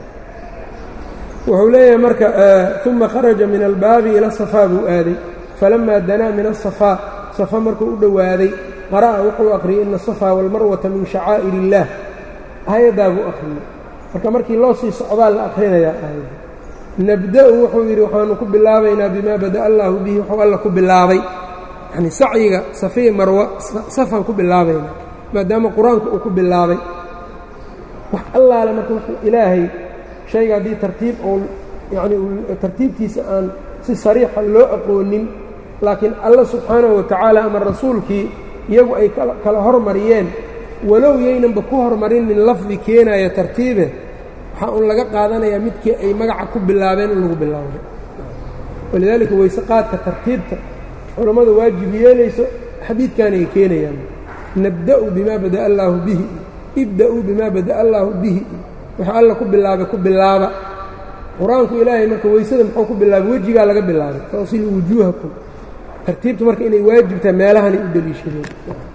wuxuu leeyahay marka uma kharaja min albaabi ila safaa buu aaday falamaa danaa min asafaa safa markuu u dhowaaday qara'a wuxuu akhriyey ina asafaa walmarwata min shacaa'ir illaah aayaddaa buu akhriyey marka markii loo sii socdaa la akhrinayaa aayadda nabda'u wuxuu yidhi waxaanu ku bilaabaynaa bimaa bada'a allaahu bihi wuxuu alla ku bilaabay yacni sacyiga safiya marwa safaan ku bilaabaynaa maadaama qur-aanku uu ku bilaabay wax allaale marka wuxuu ilaahay shayga haddii tartiib oo yacni tartiibtiisa aan si sariixa loo aqoonin laakiin alla subxaanahu wa tacaala ama rasuulkii iyagu ay kala hormariyeen walow yaynanba ku hormarinin lafdi keenaya tartiibe waxaa uun laga qaadanayaa midkii ay magaca ku bilaabeen in lagu bilaabo walidaalika weyse qaadka tartiibta culammada waajib yeelayso xadiidkan ay keenayaan nabda'u bimaa bada'a allaahu bihi ibda'uu bimaa bada'a allaahu bihi waxa alla ku bilaabay ku bilaaba qur-aanku ilaahay marka weysada muxuu ku bilaabay wejigaa laga bilaabay fawsil wujuuhakum tartiibtu marka inay waajibtaa meelahanay u deliishadeen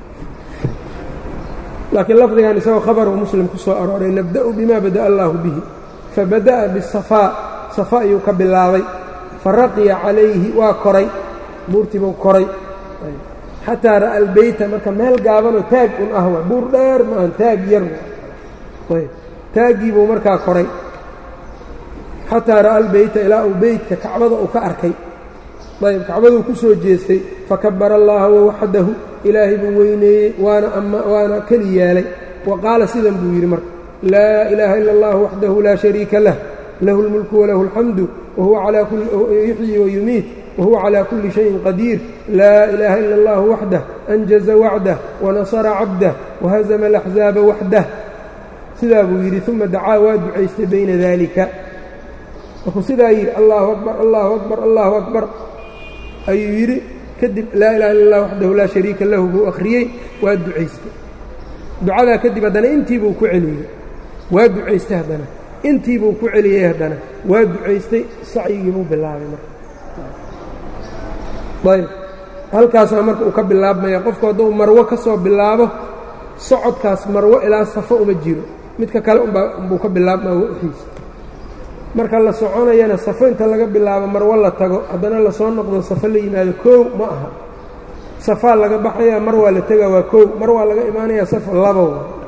laakiin lafdigan isagoo khabaru muslim ku soo arooray nabda'u bima bada'a allaahu bihi fabada'a bisafaa safa ayuu ka bilaabay faraqiya calayhi waa koray buurtiibuu koray xataa ra'a albeyta marka meel gaabanoo taag un ah wa buur dheer maahan taag yar ayb taaggiibuu markaa koray xataa ra'a albeyta ilaa uu beytka kacbada uu ka arkay ayb kacbaduu ku soo jeestay fakabara allaha wawaxdahu ilaahay buu weyneeyey waana waana keli yeelay wa qaala sidan buu yidhi marka laa ilaaha ila allah waxdahu laa shariika lah lahu اlmulku walahu اlxamdu yuxyi wayumiit wahuwa calaa kulli shayin qadiir laa ilaaha ila اllah waxdah anjaza wacdah wanasara cabdah wahazama alaxzaaba waxdah sidaa buu yidhi uma dacaa waa ducaystay bayna dalika markuu sidaa yidhi allahu akbar allahu akbar allahu akbar ayuu yidhi kadib laa ilaha illa اllah waxdahu laa shariika lahu buu akhriyey waa ducaystay ducadaa kadib haddana intii buu ku celiyey waa ducaystay haddana intii buu ku celiyey haddana waa ducaystay sacyigii buu bilaabay marka ayb halkaasaa marka uu ka bilaabmaya qofku hadduu marwo ka soo bilaabo socodkaas marwo ilaa safo uma jiro midka kale unbuu ka bilaabmaa waxiisa marka la soconayana safo inta laga bilaabo marwo la tago haddana lasoo noqdo safo la yimaado koow ma aha safaa laga baxaya mar waa la tegaa waa koow mar waa laga imaanaya safo labo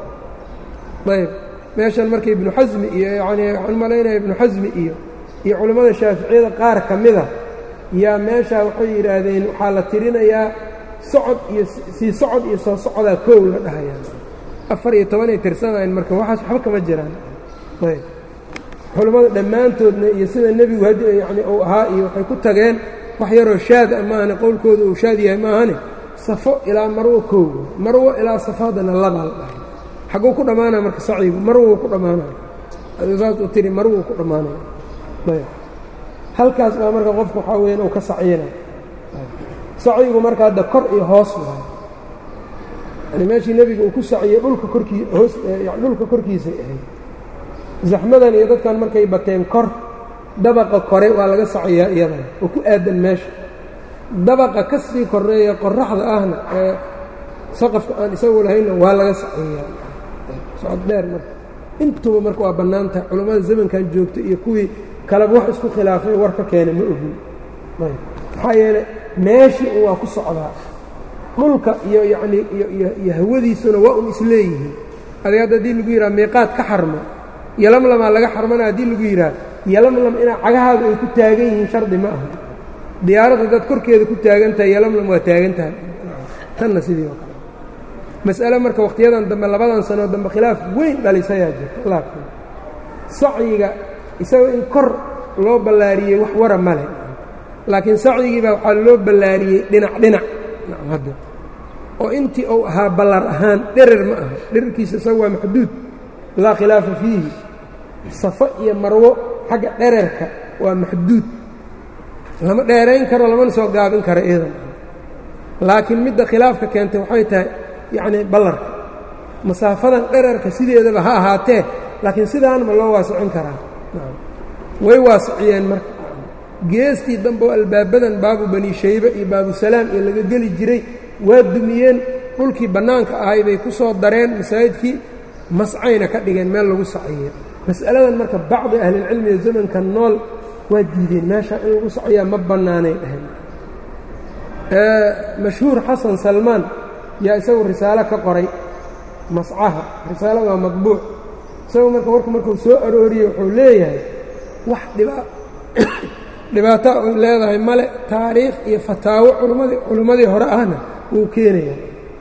ayb meeshan marka ibnu xasmi iyo yanii waxaan malaynaya ibnu xasmi iyo iyo culammada shaaficiyada qaar ka mida yaa meeshaa waxay yidhaahdeen waxaa la tirinayaa socod iyo sii socod iyo soo socdaa koow la dhahayaa afar iyo tobanay tirsanayn marka waxaas waxba kama jiraan ayb culammada dhammaantoodna iyo sida nebigu had yani uu ahaa iyo waxay ku tageen wax yaroo shaad a maahane qowlkooda uu shaad yahay maahane safo ilaa marwo koowa marwo ilaa safo haddana labaa la dhahay xagguu ku dhammaanaya marka sacigu marwuu ku dhammaanaya saas u tiri marwuu ku dhammaanaya ayb halkaas baa marka qofku waxaa weeyaan uu ka saciyinay sacigu marka hadda kor iyo hoos waayo yani meeshii nebiga uu ku saciyey dhulka korkii hoos dhulka korkiisay ahayd zaxmadan iyo dadkan markay bateen kor dabaqa kore waa laga saciyaa iyadan oo ku aadan meesha dabaqa ka sii koreeya qoraxda ahna ee saqafka aan isagu lahaynna waa laga saciyaa socod dheer marka intuba marka waa bannaantahay culammada zamankan joogta iyo kuwii kaleba wax isku khilaafay war ka keenay ma ogin maxaa yeelay meeshii un waa ku socdaa dhulka iyo yacnii iyo hawadiisuna waa un isleeyihiin adig hadda haddii lagu yidhaha miiqaad ka xarma yolamlamaa laga xarmana haddii lagu yidhaha yolamlam inaa cagahaadu ay ku taagan yihiin shardi ma aha diyaarad haddaad korkeeda ku taagan tahay yolamlam waa taagan tahay tanna sidii oo kale mas'ale marka wakhtiyadan dambe labadan sanoo dambe khilaaf weyn dhalisayaa jirta laakiin sacyiga isaga in kor loo ballaariyey wax wara ma leh laakiin sacyigiibaa waxaa loo ballaariyey dhinac dhinac hadda oo intii uu ahaa ballar ahaan dherer ma aha dherarkiisa isaga waa maxduud laa khilaafa fiihi safo iyo marwo xagga dhererka waa maxduud lama dheerayn karo lamana soo gaabin karo iidan laakiin midda khilaafka keentay waxay tahay yacnii ballarka masaafadan dherarka sideedaba ha ahaatee laakiin sidaan ma loo waasicin karaa way waasiciyeen marka geestii dambe oo albaabadan baabu bani shaybe iyo baabusalaam iyo laga geli jiray waa dumiyeen dhulkii bannaanka ahay bay ku soo dareen masaajidkii mascayna ka dhigeen meel lagu saciye mas'aladan marka bacdi ahlilcilmiga zamanka nool waa diideen meesha in lagu saciyaa ma bannaanay dheheen mashhuur xasan salmaan yaa isagu risaalo ka qoray mascaha risaalada waa madbuuc isagu marka warku markuu soo arooriyey wuxuu leeyahay wax dhibaato ay leedahay male taariikh iyo fataawo culmadii culimmadii hore ahna wuu keenaya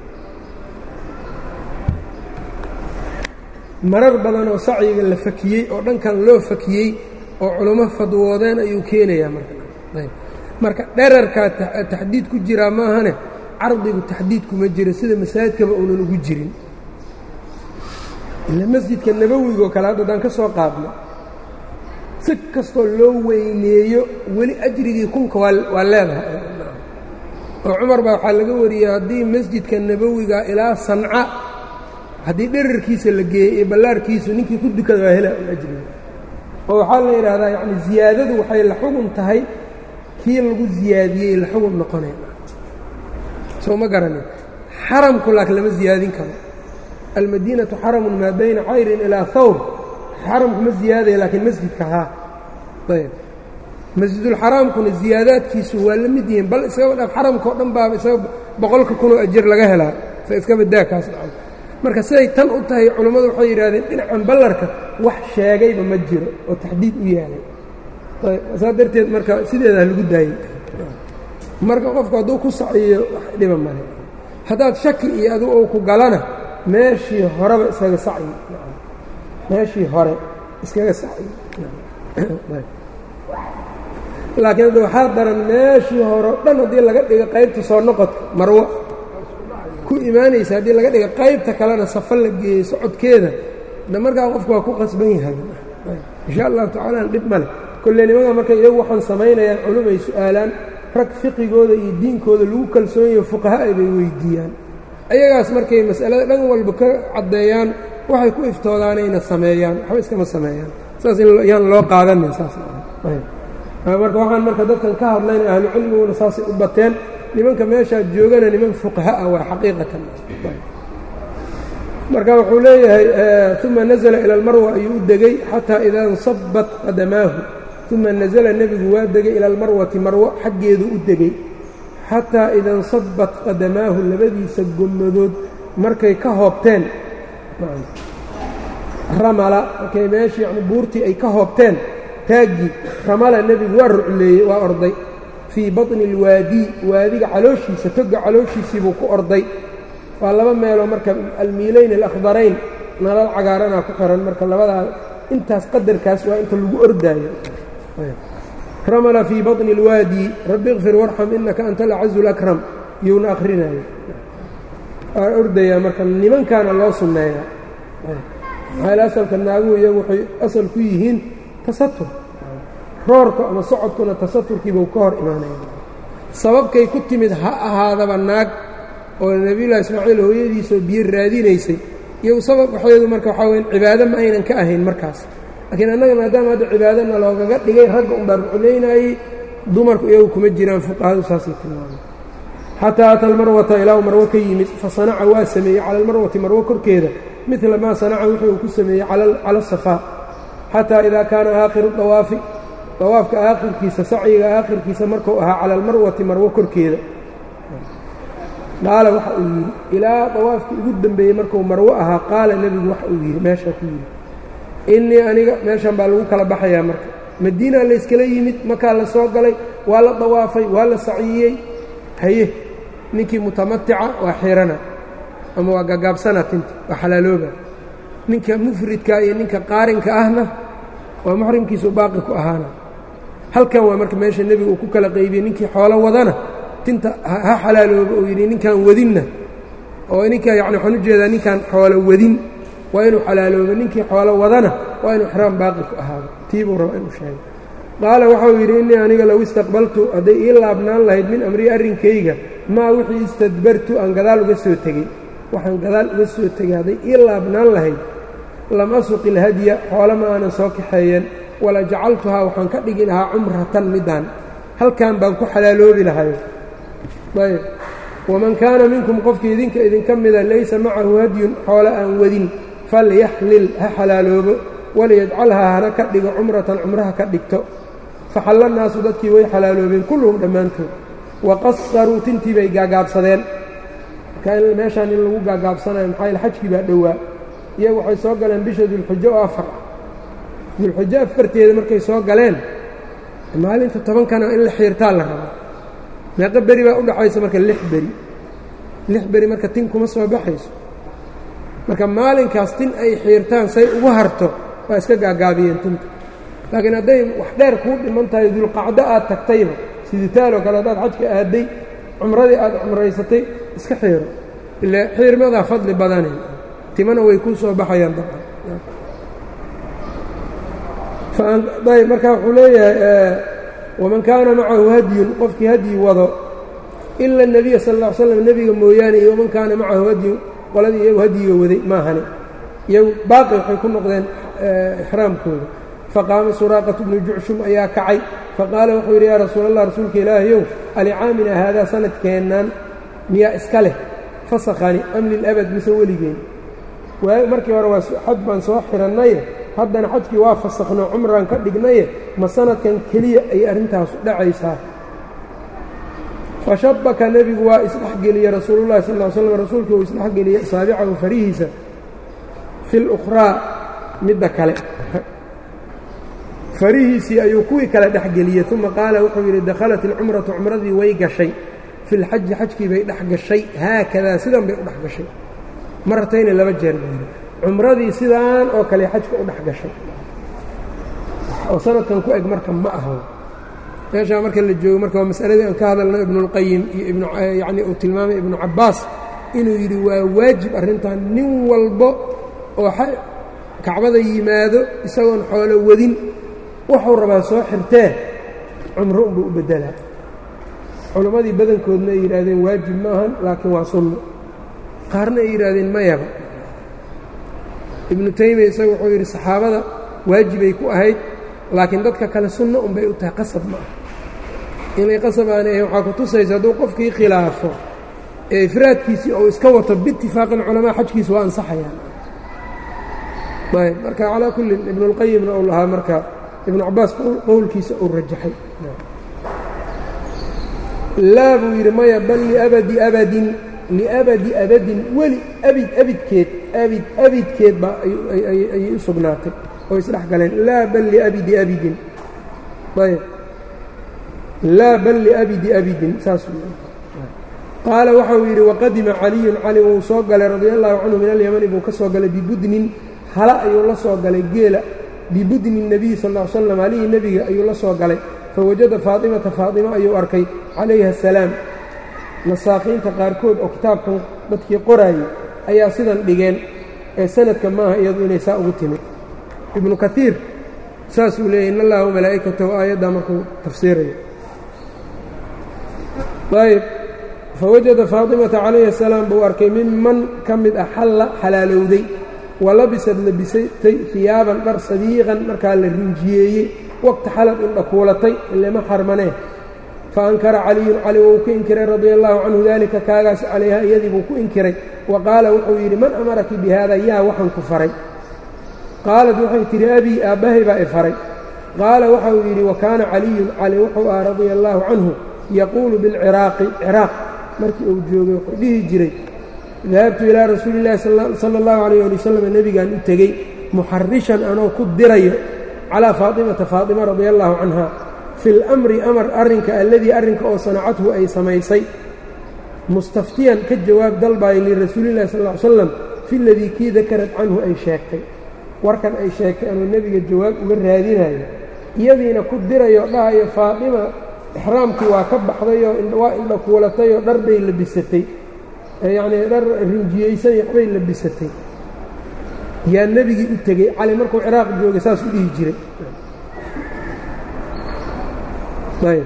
marar badan oo sacyiga la fakiyey oo dhankan loo fakiyey oo culummo fadwoodeen ayuu keenayaa marka marka dherarkaa taxdiid ku jiraa maahane cardigu taxdiid kuma jiro sida masaajidkaba uunan ugu jirin ila masjidka nabowigoo kale hadda haddaan ka soo qaadno si kastoo loo weyneeyo weli ajrigii kunka waa leedahay oo cumar baa waxaa laga wariyey haddii masjidka nabowiga ilaa sanca haddii dherarkiisa la geeyey iyo ballaarkiisu ninkii ku dukada waa hela ajriga oo waxaa la yidhaahdaa yacni ziyaadadu waxay la xugun tahay kii lagu ziyaadiyey la xugun noqonay soo ma garanin xaramku laakiin lama ziyaadin karo almadiinatu xaramun maa bayna cayrin ilaa hawr xaramku ma ziyaadaya laakiin masjidka haa ayb masjidulxaraamkuna ziyaadaadkiisu waa la mid yihiin bal iskaba dhaaf xaramka o dhan baaba isaga boqolka kunoo ajir laga helaa sa iskaba daakaas dhacan marka siday tan u tahay culammadu waxay yidhahdeen dhinacan ballarka wax sheegayba ma jiro oo taxdiid u yaalay ayb saa darteed marka sideedaa lagu daayey marka qofku hadduu ku saciyo wax dhiba male haddaad shaki iyo adigu ou ku galana meeshii horeba iskaga sacyi meeshii hore iskaga sacyi laakiin hadda waxaa daran meeshii hore o dhan haddii laga dhigo qaybta soo noqodka marwo ku imaanaysa haddii laga dhigo qaybta kalena safa la geeyey socodkeeda da markaa qofku waa ku qasban yahay insha allahu tacaala dhib male kolle nimanka markay iyagu waxaan samaynayaan culum ay su-aalaan rag fiqigooda iyo diinkooda lagu kalsoonyayo fuqaha-ay bay weydiiyaan ayagaas markay mas'alada dhan walba ka caddeeyaan waxay ku iftoodaanayna sameeyaan waxba iskama sameeyaan saas yaan loo qaadanin saas marka waxaan marka dadkan ka hadlayna ahlu cilmiguna saasay u bateen nimanka meeshaad joogana niman fuqaha ah waa xaqiiqatan marka wuxuu leeyahay uma nazla ila almarwa ayuu u degey xataa idaa insabat qadamaahu uma nazla nebigu waa degay ila almarwati marwo xaggeedu u degey xataa ida insabat qadamaahu labadiisa gommadood markay ka hoobteen ramala markay meeshii yani buurtii ay ka hoobteen taaggii ramala nebigu waa rucleeyey waa orday fii baطni اlwaadii waadiga calooshiisa toga calooshiisiibuu ku orday waa laba meeloo marka almiilayn alakhdarayn nalal cagaaranaa ku xiran marka labadaa intaas qadarkaas waa inta lagu ordaayo ramla fii baطni اlwaadi rabi اkfir warxam inaka anta alacazu اlakram iyuuna akhrinayo waa ordayaa marka nimankaana loo sunneeyaa maxaa asalka naaguhu iyagu waxay asal ku yihiin tasatur roorka ama socodkuna tasaturkiibuu ka hor imaanaya sababkay ku timid ha ahaadaba naag oo nebiyullahi ismaaciil hooyadiisoo biyo raadinaysay iyagu sabab waxeedu marka waxaa weya cibaado ma aynan ka ahayn markaas laakiin annaga maadaama hadda cibaadana loogaga dhigay ragga unbaa ruculaynayey dumarku iyagu kuma jiraan fuqahadu saasay tilmaamay xataa ata almarwata ilaa marwo ka yimid fa sanaca waa sameeyey cala almarwati marwo korkeeda midla maa sanaca wixii uu ku sameeyey cala asafaa xataa idaa kaana aakhiru dawaafi dawaafka aakhirkiisa sacyiga aakhirkiisa markuu ahaa cala almarwati marwo korkeeda qaala waxa uu yidhi ilaa dawaafkii ugu dembeeyey markuu marwo ahaa qaala nebigu waxa uu yidhi meeshaa ku yidhi innii aniga meeshan baa lagu kala baxayaa marka madiinaa layskala yimid makaa la soo galay waa la dawaafay waa la saciyey haye ninkii mutamatica waa xirana ama waa gagaabsana tinta waa xalaalooba ninka mufridka iyo ninka qaarinka ahna waa muxrimkiisu baaqi ku ahaana halkan waa marka meesha nebiga uu ku kala qaybiyey ninkii xoolo wadana tinta ha xalaalooba uu yidhi ninkaan wadinna oo ninka yani waxaan u jeedaa ninkaan xoolo wadin waa inuu xalaaloobo ninkii xoolo wadana waa inuu xraam baaqi ku ahaado tiibuu raba inuu sheego qaala waxau yidhi innii aniga low istaqbaltu hadday ii laabnaan lahayd min amrii arrinkayga maa wixii istadbartu aan gadaal uga soo tegey waxaan gadaal uga soo tegey hadday ii laabnaan lahayd lam asuqi ilhadya xoolo ma aanan soo kaxeeyeen wala jacaltuhaa waxaan ka dhigi lahaa cumratan midaan halkan baan ku xalaaloobi lahay ayb waman kaana minkum qofkii idinka idinka mida laysa macahu hadyun xoolo aan wadin falyaxlil ha xalaaloobo waliyajcalhaa hana ka dhigo cumratan cumraha ka dhigto faxalla naasu dadkii way xalaaloobeen kulluhum dhammaantood waqasaruu tintii bay gaagaabsadeen marka meeshaan in lagu gaagaabsanayo maxaa yaele xajkii baa dhowaa iyagu waxay soo galeen bisha dulxujo oo afar ah dulxujo afarteeda markay soo galeen maalinta tobankana in la xiirtaa la rabaa meeqo beri baa u dhaxaysa marka lix beri lix beri marka tin kuma soo baxayso marka maalinkaas tin ay xiirtaan say ugu harto waa iska gaagaabiyeen tinta laakiin hadday wax dheer kuu dhiman tahay dulqacdo aad tagtayba siditaaloo kale haddaad xajka aaday cumradii aad cumraysatay iska xiiro ile xiirmadaa fadli badane timana way kuu soo baxayaan dabcan ayb marka wuxuu leeyahay waman kaana macahu hadyun qofkii hadyi wado ila الnebiya sal ا ly slam nebiga mooyaane iyo waman kaana macahu hadyun qoladii iyagu hadyiga waday maahani iyagu baaqi waxay ku noqdeen ixraamkooda faqaama suraaqatu bnu jucshum ayaa kacay faqaala wuxuu yidhi yaa rasuul allah rasuulka ilaahayow alicaamina haadaa sanadkeennan miyaa iska leh fasakhani am lilabad mise weligeen markii hore waa xaj baan soo xirannaye haddana xajkii waa fasakhno cumraan ka dhignaye ma sanadkan keliya ayay arrintaasu dhacaysaa fashabaka nebigu waa isdhexgeliyey rasuulullahi sal ll slam rasuulkii uu isdhexgeliyey asaabicahu farihiisa fi lukhraa midda kale farihiisii ayuu kuwii kale dhexgeliyey uma qaala wuxuu yidhi dakhalat ilcumratu cumradii way gashay fi lxaji xajkii bay dhex gashay haakadaa sidan bay u dhex gashay maratayna laba jeer buu cumradii sidaan oo kale xajka u dhex gashay oo sanadkan ku eg marka ma aho meeshaa marka la joogo marka waa masaladii aan ka hadalno ibnuاlqayim iyo yacni uu tilmaamay ibnu cabbaas inuu yidhi waa waajib arrintan nin walbo oo kacbada yimaado isagoon xoolo wadin wuxuu rabaa soo xirtee cumro unbuu u beddelaa culammadii badankoodna ay yidhaahdeen waajib ma ahan laakiin waa sunno qaarna ay yidhaahdeen mayaba ibnu taymiya isaga wuxuu yidhi saxaabada waajibay ku ahayd laakiin dadka kale sunno unbay u tahay qasab ma ah inay qasab aanay ahayn waxaa ku tusaysa hadduu qofkii khilaafo ee ifraadkiisii ou iska wato biitifaaqin culamaa xajkiisa waa ansaxayaan ayb marka calaa kullin ibnuاlqayimna uu lahaa marka ibnu cabaas qowlkiisa uu rajaxay laa buu yidhi maya bal liabadi abadin liabadi abadin weli abid abidkeed abid abidkeed baa ayay u sugnaatay oo isdhex galeen laa bal liabidi abidin ayb laa bal liabidi abidin saasuu qaala waxau yidhi waqadima caliyun cali wuu soo galay radia allahu canhu min alyamani buu ka soo galay bibudnin hala ayuu la soo galay geela bibudni nebiyi sal ll ly slam halihii nebiga ayuu la soo galay fawajada faatimata faatimo ayuu arkay calayha asalaam nasaaqiinta qaarkood oo kitaabkan dadkii qoraayey ayaa sidan dhigeen ee sanadka maaha iyadu inay saa ugu timid ibnu kaiir saasuu leeyay in allaha malaa'ikatahu aayaddaa markuu tafsiirayo ayb fawajada faatimata calayhi asalaam buu arkay miman ka mid ah xalla xalaalowday wa labisad labisatay hiyaaban dhar sadiiqan markaa la rinjiyeeyey waqti xalad indhakuulatay ilema xarmanee fa ankara caliyun cali wuu ku inkiray radia allahu canhu daalika kaagaas calayha iyadii buu ku inkiray wa qaala wuxuu yidhi man amaraki bi haada yaa waxaan ku faray qaalad waxay tidhi abii aabbahay baa i faray qaala waxa uu yidhi wa kaana caliyun cali wuxuu ah radia allaahu canhu yaquulu bilciraaqi ciraaq markii uu joogay wuxuu dhihi jiray dahabtu ilaa rasuuli illahi sala allahu calayh ali wasalam nebigaan u tegey muxarishan anoo ku dirayo calaa faatimata faatima radia allaahu canha fi lamri amar arrinka alladii arrinka oo sanacathu ay samaysay mustaftiyan ka jawaab dalbaaya lirasuulillahi sal ll ly slam fi ladii kii dakarad canhu ay sheegtay warkan ay sheegtay anuu nebiga jawaab uga raadinayo iyadiina ku dirayo dhahayo faatima ixraamkii waa ka baxdayoo waa indhakuulatayoo dhar bay labisatay yacnii dhar rinjiyeysan waxbay labisatay yaa nebigii u tegey cali markuu ciraaq joogay saas u dhihi jiray ayb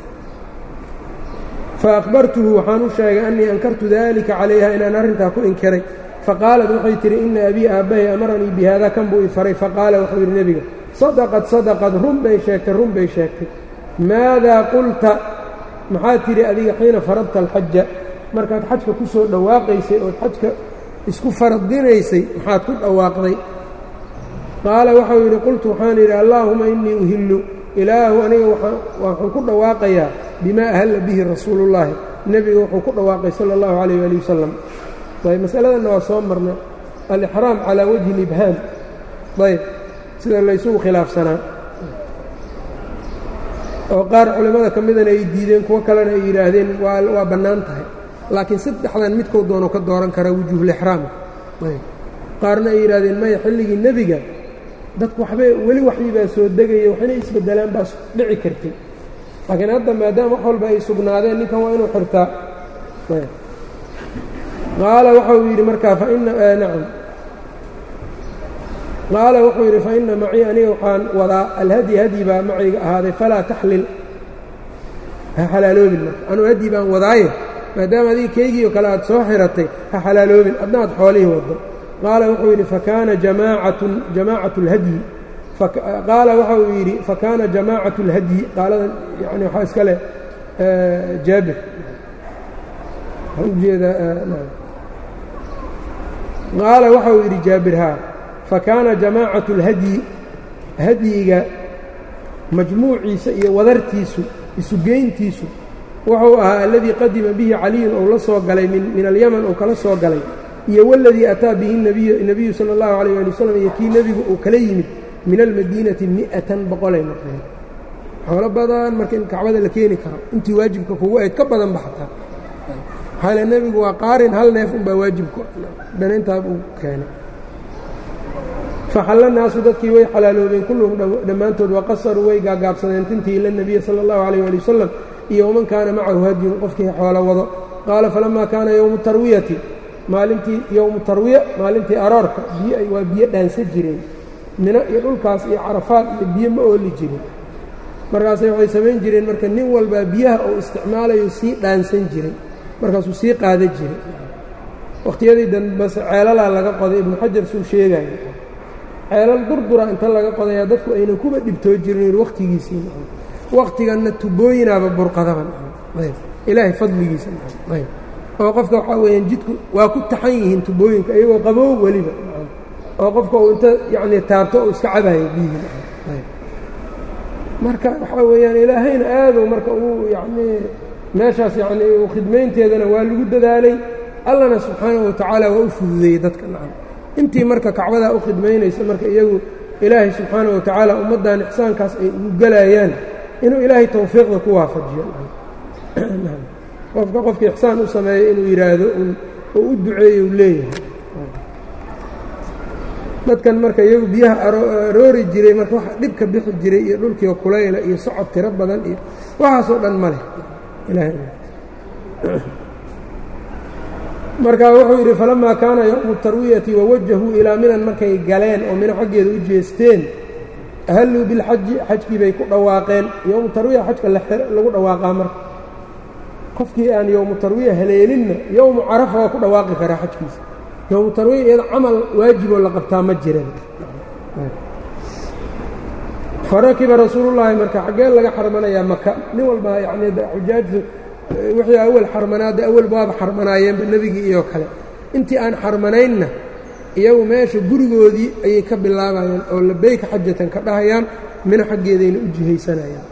faأkhbartuhu waxaan u sheegay annii ankartu dalika calayha inaan arrintaa ku inkiray faqaalat waxay tihi ina abii aabbahay amaranii bi haada kan buu i faray faqaala wuxuu yidhi nebiga sadaqad sadaqad run bay sheegtay run bay sheegtay maadaa qulta maxaad tidhi adiga xiina faradta alxaja markaad xajka ku soo dhawaaqaysay ood xajka isku faradinaysay maxaad ku dhawaaqday qaala waxau yidhi qultu waxaan yidhi allaahuma innii uhillu ilaahu aniga waxaan ku dhawaaqayaa bimaa ahalla bihi rasuuluullaahi nebiga wuxuu ku dhawaaqay sala allahu calayh waali wasalam ayb masaladanna waa soo marna alixraam calaa wajhi libhaam ayb sida laysugu khilaafsanaa oo qaar culimmada ka midana ay diideen kuwo kalena ay yidhaahdeen waa bannaan tahay laakiin saddexdan midkuu doono ka dooran karaa wujuuhulixraama ayb qaarna ay yidhahdeen maya xilligii nebiga dadku waxbay weli waxii baa soo degaya waxna isbeddelaan baa dhici kartay laakiin hadda maadaama wax walba ay sugnaadeen ninkan waa inuu xirtaa qaala waxau yidhi markaa faina nacam qaala wuxuu yidhi fa ina macii aniga waxaan wadaa alhadyi hadyi baa macayga ahaaday falaa taxlil ha xalaaloobin marka anuu hadyi baan wadaaye maadaama adiga keygii oo kale aad soo xiratay ha xalaaloobin adna aad xoolihii waddo qaala wuxuu yidhi fakaana jamaacatun jamaacatu اlhadyi qaala waxa uu yidhi fakaana jamaacaة اlhadyi qaaladan yani waxaa iska leh jaabir waxaan ujeedaa qaala waxa uu yidhi jaabir haa fakaana jamaacaة اlhadyi hadyiga majmuuciisa iyo wadartiisu isugeyntiisu wuxuu ahaa aladii qadima bihi caliyun ou la soo galay min alyaman ou kala soo galay iyo waladii ataa bihi nebiyu sala اllahu alayh ali wasalam iyo kii nebigu uu kala yimid min almadiinati mi'atan boqolay noqdeen xoolo badan marka in kacbada la keeni karo intii waajibka kugu ayd ka badan ba xataa maxaale nebigu waa qaarin hal neef unbaa waajibku dhanayntaa uu keenay faxalla naasu dadkii way xalaaloobeen kulluhum dhammaantood waqasaruu way gaagaabsadeen tintii ila nebiya sala allahu calayh ali wasalam iyo waman kaana macahu hadyun qofkii xoolo wado qaala falamaa kaana yowmu tarwiyati maalintii yowmu tarwiya maalintii aroorka biyo waa biyo dhaansa jireen mino iyo dhulkaas iyo carafaad iyo biyo ma ooli jirin markaasay waxay samayn jireen marka nin walbaa biyaha uu isticmaalayo sii dhaansan jiray markaasuu sii qaada jiray wakhtiyadii dambese ceelalaa laga qoday ibnu xajar suu sheegayo ceelal durdura inta laga qodayaa dadku aynan kuba dhibtoo jirin wakhtigiisii wakhtiganna tubooyinaaba burqadaban ilaahay fadligiisa oo qofka waxaa weeyaan jidku waa ku taxan yihiin tubooyinka iyagoo qaboo weliba oo qofka uu inta yacnii taabto uu iska cabayo biyihii marka waxaa weeyaan ilaahayna aaduu marka uu yacnii meeshaas yacnii uu khidmaynteedana waa lagu dadaalay allana subxaanahu watacaala waa u fududeeyey dadka nacam intii marka kacbadaa u khidmaynaysa marka iyagu ilaahay subxaanahu watacaala ummaddan ixsaankaas ay ugu gelayaan inuu ilaahay tawfiiqda ku waafajiyo qofka qofka ixsaan u sameeya inuu yidhaahdo oo u duceeyo u leeyahay dadkan marka iyagu biyaha aroori jiray marka waxa dhibka bixi jiray iyo dhulkiio kulayla iyo socod tiro badan iyo waxaasoo dhan ma leh marka wuxuu yidhi falamaa kaana yowmu tarwiyati wawajahuu ilaa minan markay galeen oo mino xaggeeda u jeesteen ahalluu bilxaji xajkii bay ku dhawaaqeen yowmu tarwiya xajka lagu dhawaaqaa marka qofkii aan yowmu tarwiya haleelinna yowmu carafa waa ku dhawaaqi karaa xajkiisa yowmu tarwiya iyada camal waajiboo la qabtaa ma jiran farakiba rasuulullaahi marka xaggeen laga xarmanayaa maka nin walba yacnii xujaajtu wixii awal xarmanaada awal baaba xarmanaayeenba nebigii iyo kale intii aan xarmanaynna iyagu meesha gurigoodii ayay ka bilaabayaan oo labeyka xajatan ka dhahayaan mina xaggeedayna u jihaysanayaan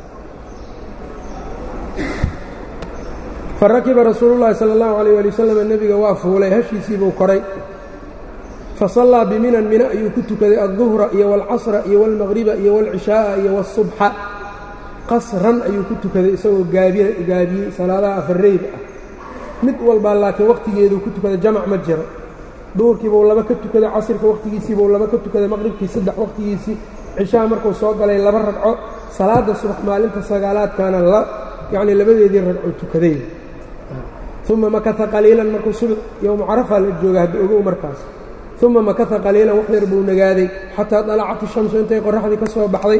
farakiba rasuulu llaahi sala allahu alayh ali wasalam nebiga waa fuulay hashiisiibuu koray fasallaa biminan mina ayuu ku tukaday adduhra iyo waalcasra iyo waalmaqriba iyo waalcishaa'a iyo waasubxa qasran ayuu ku tukaday isagoo gaabiyey salaadaha afarreyda ah mid walbaa laakiin wakhtigeeduu ku tukaday jamac ma jiro duhurkiibuu laba ka tukaday casirka wakhtigiisiibuu laba ka tukaday maqribkii saddex wakhtigiisii cishaha markuu soo galay laba ragco salaadda subax maalinta sagaalaadkaana la yacnii labadeedii ragco tukaday uma makata qaliilan markuu subax yowmu carafaa la jooga hadda ogow markaas uma makata qaliilan wax yar buu nagaaday xataa dalacat ishamsu intay qoraxdii ka soo baxday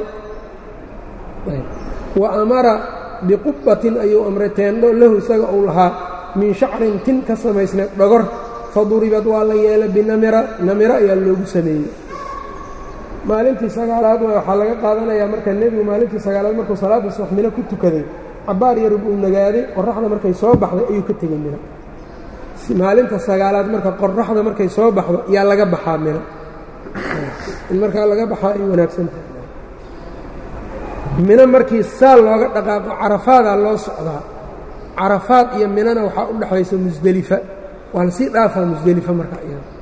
wa amara biqubbatin ayuu amray teendho lahu isaga uu lahaa min shacrin tin ka samaysnay dhogor faduribad waa la yeelay binamira namiro ayaa loogu sameeyey maalintii sagaalaad waxaa laga qaadanayaa marka nebigu maalintii sagaalaad markuu salaadda subax mino ku tukaday cabbaar yarub uu nagaaday qoraxda markay soo baxday ayuu ka tegey mino maalinta sagaalaad marka qoraxda markay soo baxdo yaa laga baxaa mino in markaa laga baxaa ay wanaagsan tahay mino markii saal looga dhaqaaqo carafaadaa loo socdaa carafaad iyo minona waxaa u dhexaysa musdelifa waa lasii dhaafaa musdelifa marka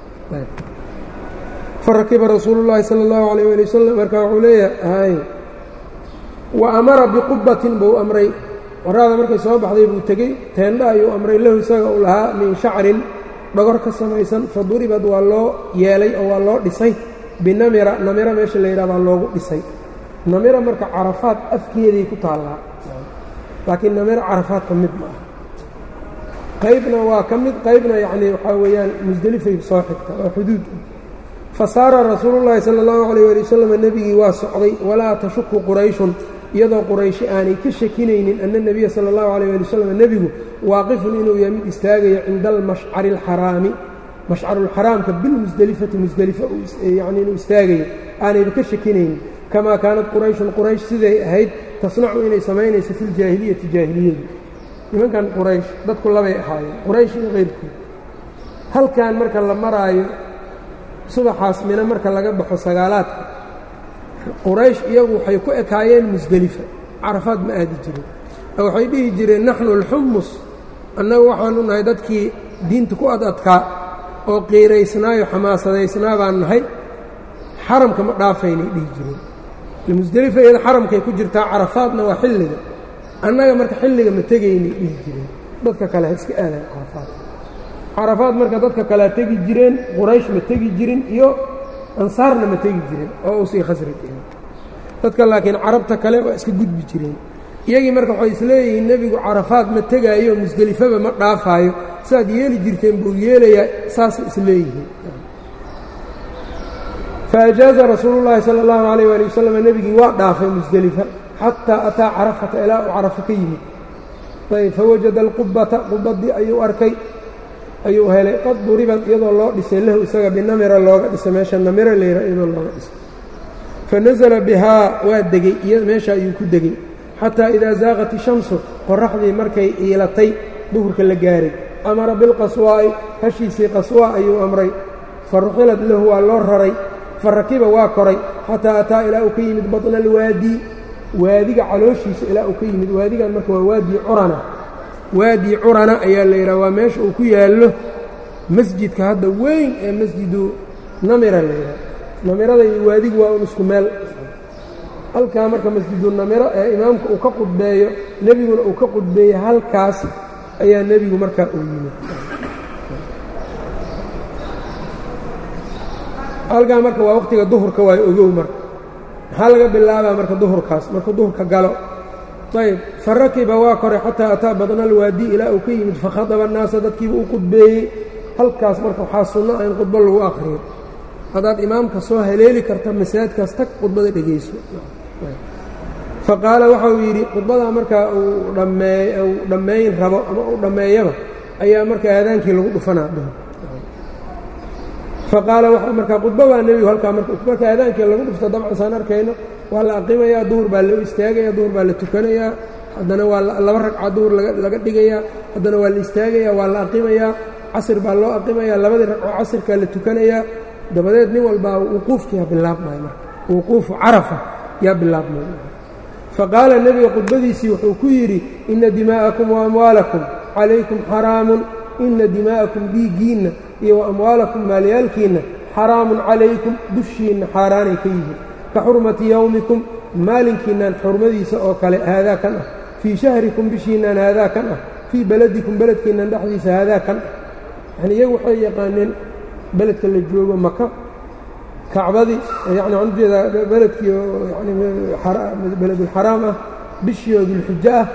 farakiba rasuulu llaahi sala allahu calayh ali wasalam marka wuxuu leeyahay wa amara biqubbatin buu amray qoraada markay soo baxday buu tegey teendha ayuu amray lahu isaga uu lahaa min shacrin dhogor ka samaysan fa duribad waa loo yeelay oo waa loo dhisay binamira namira meesha la yidhaha baa loogu dhisay namira marka carafaad afkeeday ku taallaa laakiin namira carafaad ka mid ma aha qaybna waa ka mid qaybna yacnii waxaa weeyaan musdelifay soo xigta waa xuduud fa saara rasuulullaahi sala allahu calayh ali wasalam nebigii waa socday walaa tashuku qurayshun iyadoo qurayshi aanay ka shakinaynin ana nebiya sala allahu calayh ali wasalam nebigu waaqifun inuu yahay mid istaagayo cinda almashcari alxaraami mashcarulxaraamka bilmusdelifati musdelifa yacni inuu istaagayo aanayba ka shakinaynin kamaa kaanat qurayshun quraysh siday ahayd tasnacu inay samaynayso fi ljaahiliyati jaahiliyadu nimankan quraysh dadku labay ahaayeen quraysh iyo keyrkood halkan marka la maraayo subaxaas mina marka laga baxo sagaalaadka quraysh iyagu waxay ku ekaayeen musdelifa carafaad ma aadi jirin waxay dhihi jireen naxnu alxumus annagu waxaanu nahay dadkii diinta ku ad adkaa oo qiiraysnaayo xamaasadaysnaa baan nahay xaramka ma dhaafaynay dhihi jireen musdelifa iyada xaramkay ku jirtaa carafaadna waa xilliga annaga marka xilliga ma tegaynay dhihi jireen dadka kale ha iska aadayan carafaad carafaad marka dadka kalea tegi jireen quraysh ma tegi jirin iyo ansaarna ma tegi jirin oo usii khasraj dadka laakiin carabta kale waa iska gudbi jireen iyagii marka waxay isleeyihiin nebigu carafaad ma tegaayo musdelifaba ma dhaafaayo saaad yeeli jirteen buu yeelayaa saasay isleeyihiin faajaaza rasuulu llaahi sala allahu calayh waali wasalam nebigii waa dhaafay musdelifa xataa ataa carafata ilaa uu carafo ka yimid ayb fawajada alqubbata qubbadii ayuu arkay ayuu helay qad duribad iyadoo loo dhisay lahu isaga binamira looga dhisay meesha namira layra iyadoo looga dhisay fanasala bihaa waa degey iyo meesha ayuu ku degey xataa idaa zaaqat ishamsu qoraxdii markay iilatay duhurka la gaaray amara bilqaswaa'i hashiisii qaswaa ayuu amray fa ruxilad lahu waa loo raray fa rakiba waa koray xataa ataa ilaa uu ka yimid batna alwaadi waadiga calooshiisa ilaa uu ka yimid waadigan marka waa waadi curana waadi curana ayaa la yidhaha waa meesha uu ku yaallo masjidka hadda weyn ee masjidu namira la yidhaha namirada iyo waadigu waa un isku meel halkaa marka masjidu namiro ee imaamka uu ka qudbeeyo nebiguna uu ka qudbeeyey halkaas ayaa nebigu markaa uu yimid halkaa marka waa waqtiga duhurka waa ogow marka maxaa laga bilaabaa marka duhurkaas markuu duhurka galo ayb fa rakiba waa koray xataa ataa badna alwaadi ilaa uu ka yimid fakhadaba annaasa dadkiiba u qudbeeyey halkaas marka waxaa sunno ah in khudbo lagu akhriyo haddaad imaamka soo haleeli karta masaajidkaas tag khudbada dhegayso fa qaala waxa uu yidhi khudbadaa markaa uu dhammee uu dhammayn rabo ama uu dhammeeyaba ayaa marka aadaankii lagu dhufanaa dhuhur fa qaala waxa markaa khudba baa nebigu halkaa marka aadaankii lagu dhufto dabcan saan arkayno waa la aqimayaa duhur baa loo istaagaya duhur baa la tukanayaa haddana waa laba ragca duhur laga dhigayaa haddana waa la istaagayaa waa la aqimayaa casir baa loo aqimayaa labadii ragco casirkaa la tukanayaa dabadeed nin walbaa wuquufki yaa bilaabmaya marka wuquufu carafa yaa bilaabmaya fa qaala nebiga khudbadiisii wuxuu ku yidhi inna dimaa'akum wa amwaalakum calaykum xaraamun inna dimaa'akum dhiiggiinna iyo wa amwaalakum maalyaalkiinna xaraamun calaykum dushiinna xaaraanay ka yihiin ka xurmati yowmikum maalinkiinnan xurmadiisa oo kale haadaa kan ah fii shahrikum bishiinnan haadaa kan ah fii beladikum beledkiinnan dhexdiisa haadaa kan ah yacni iyagu waxay yaqaaneen beledka la joogo maka kacbadii yani waxaan ujeedaa beledkii yani beledulxaraam ah bishii oo dulxijo ah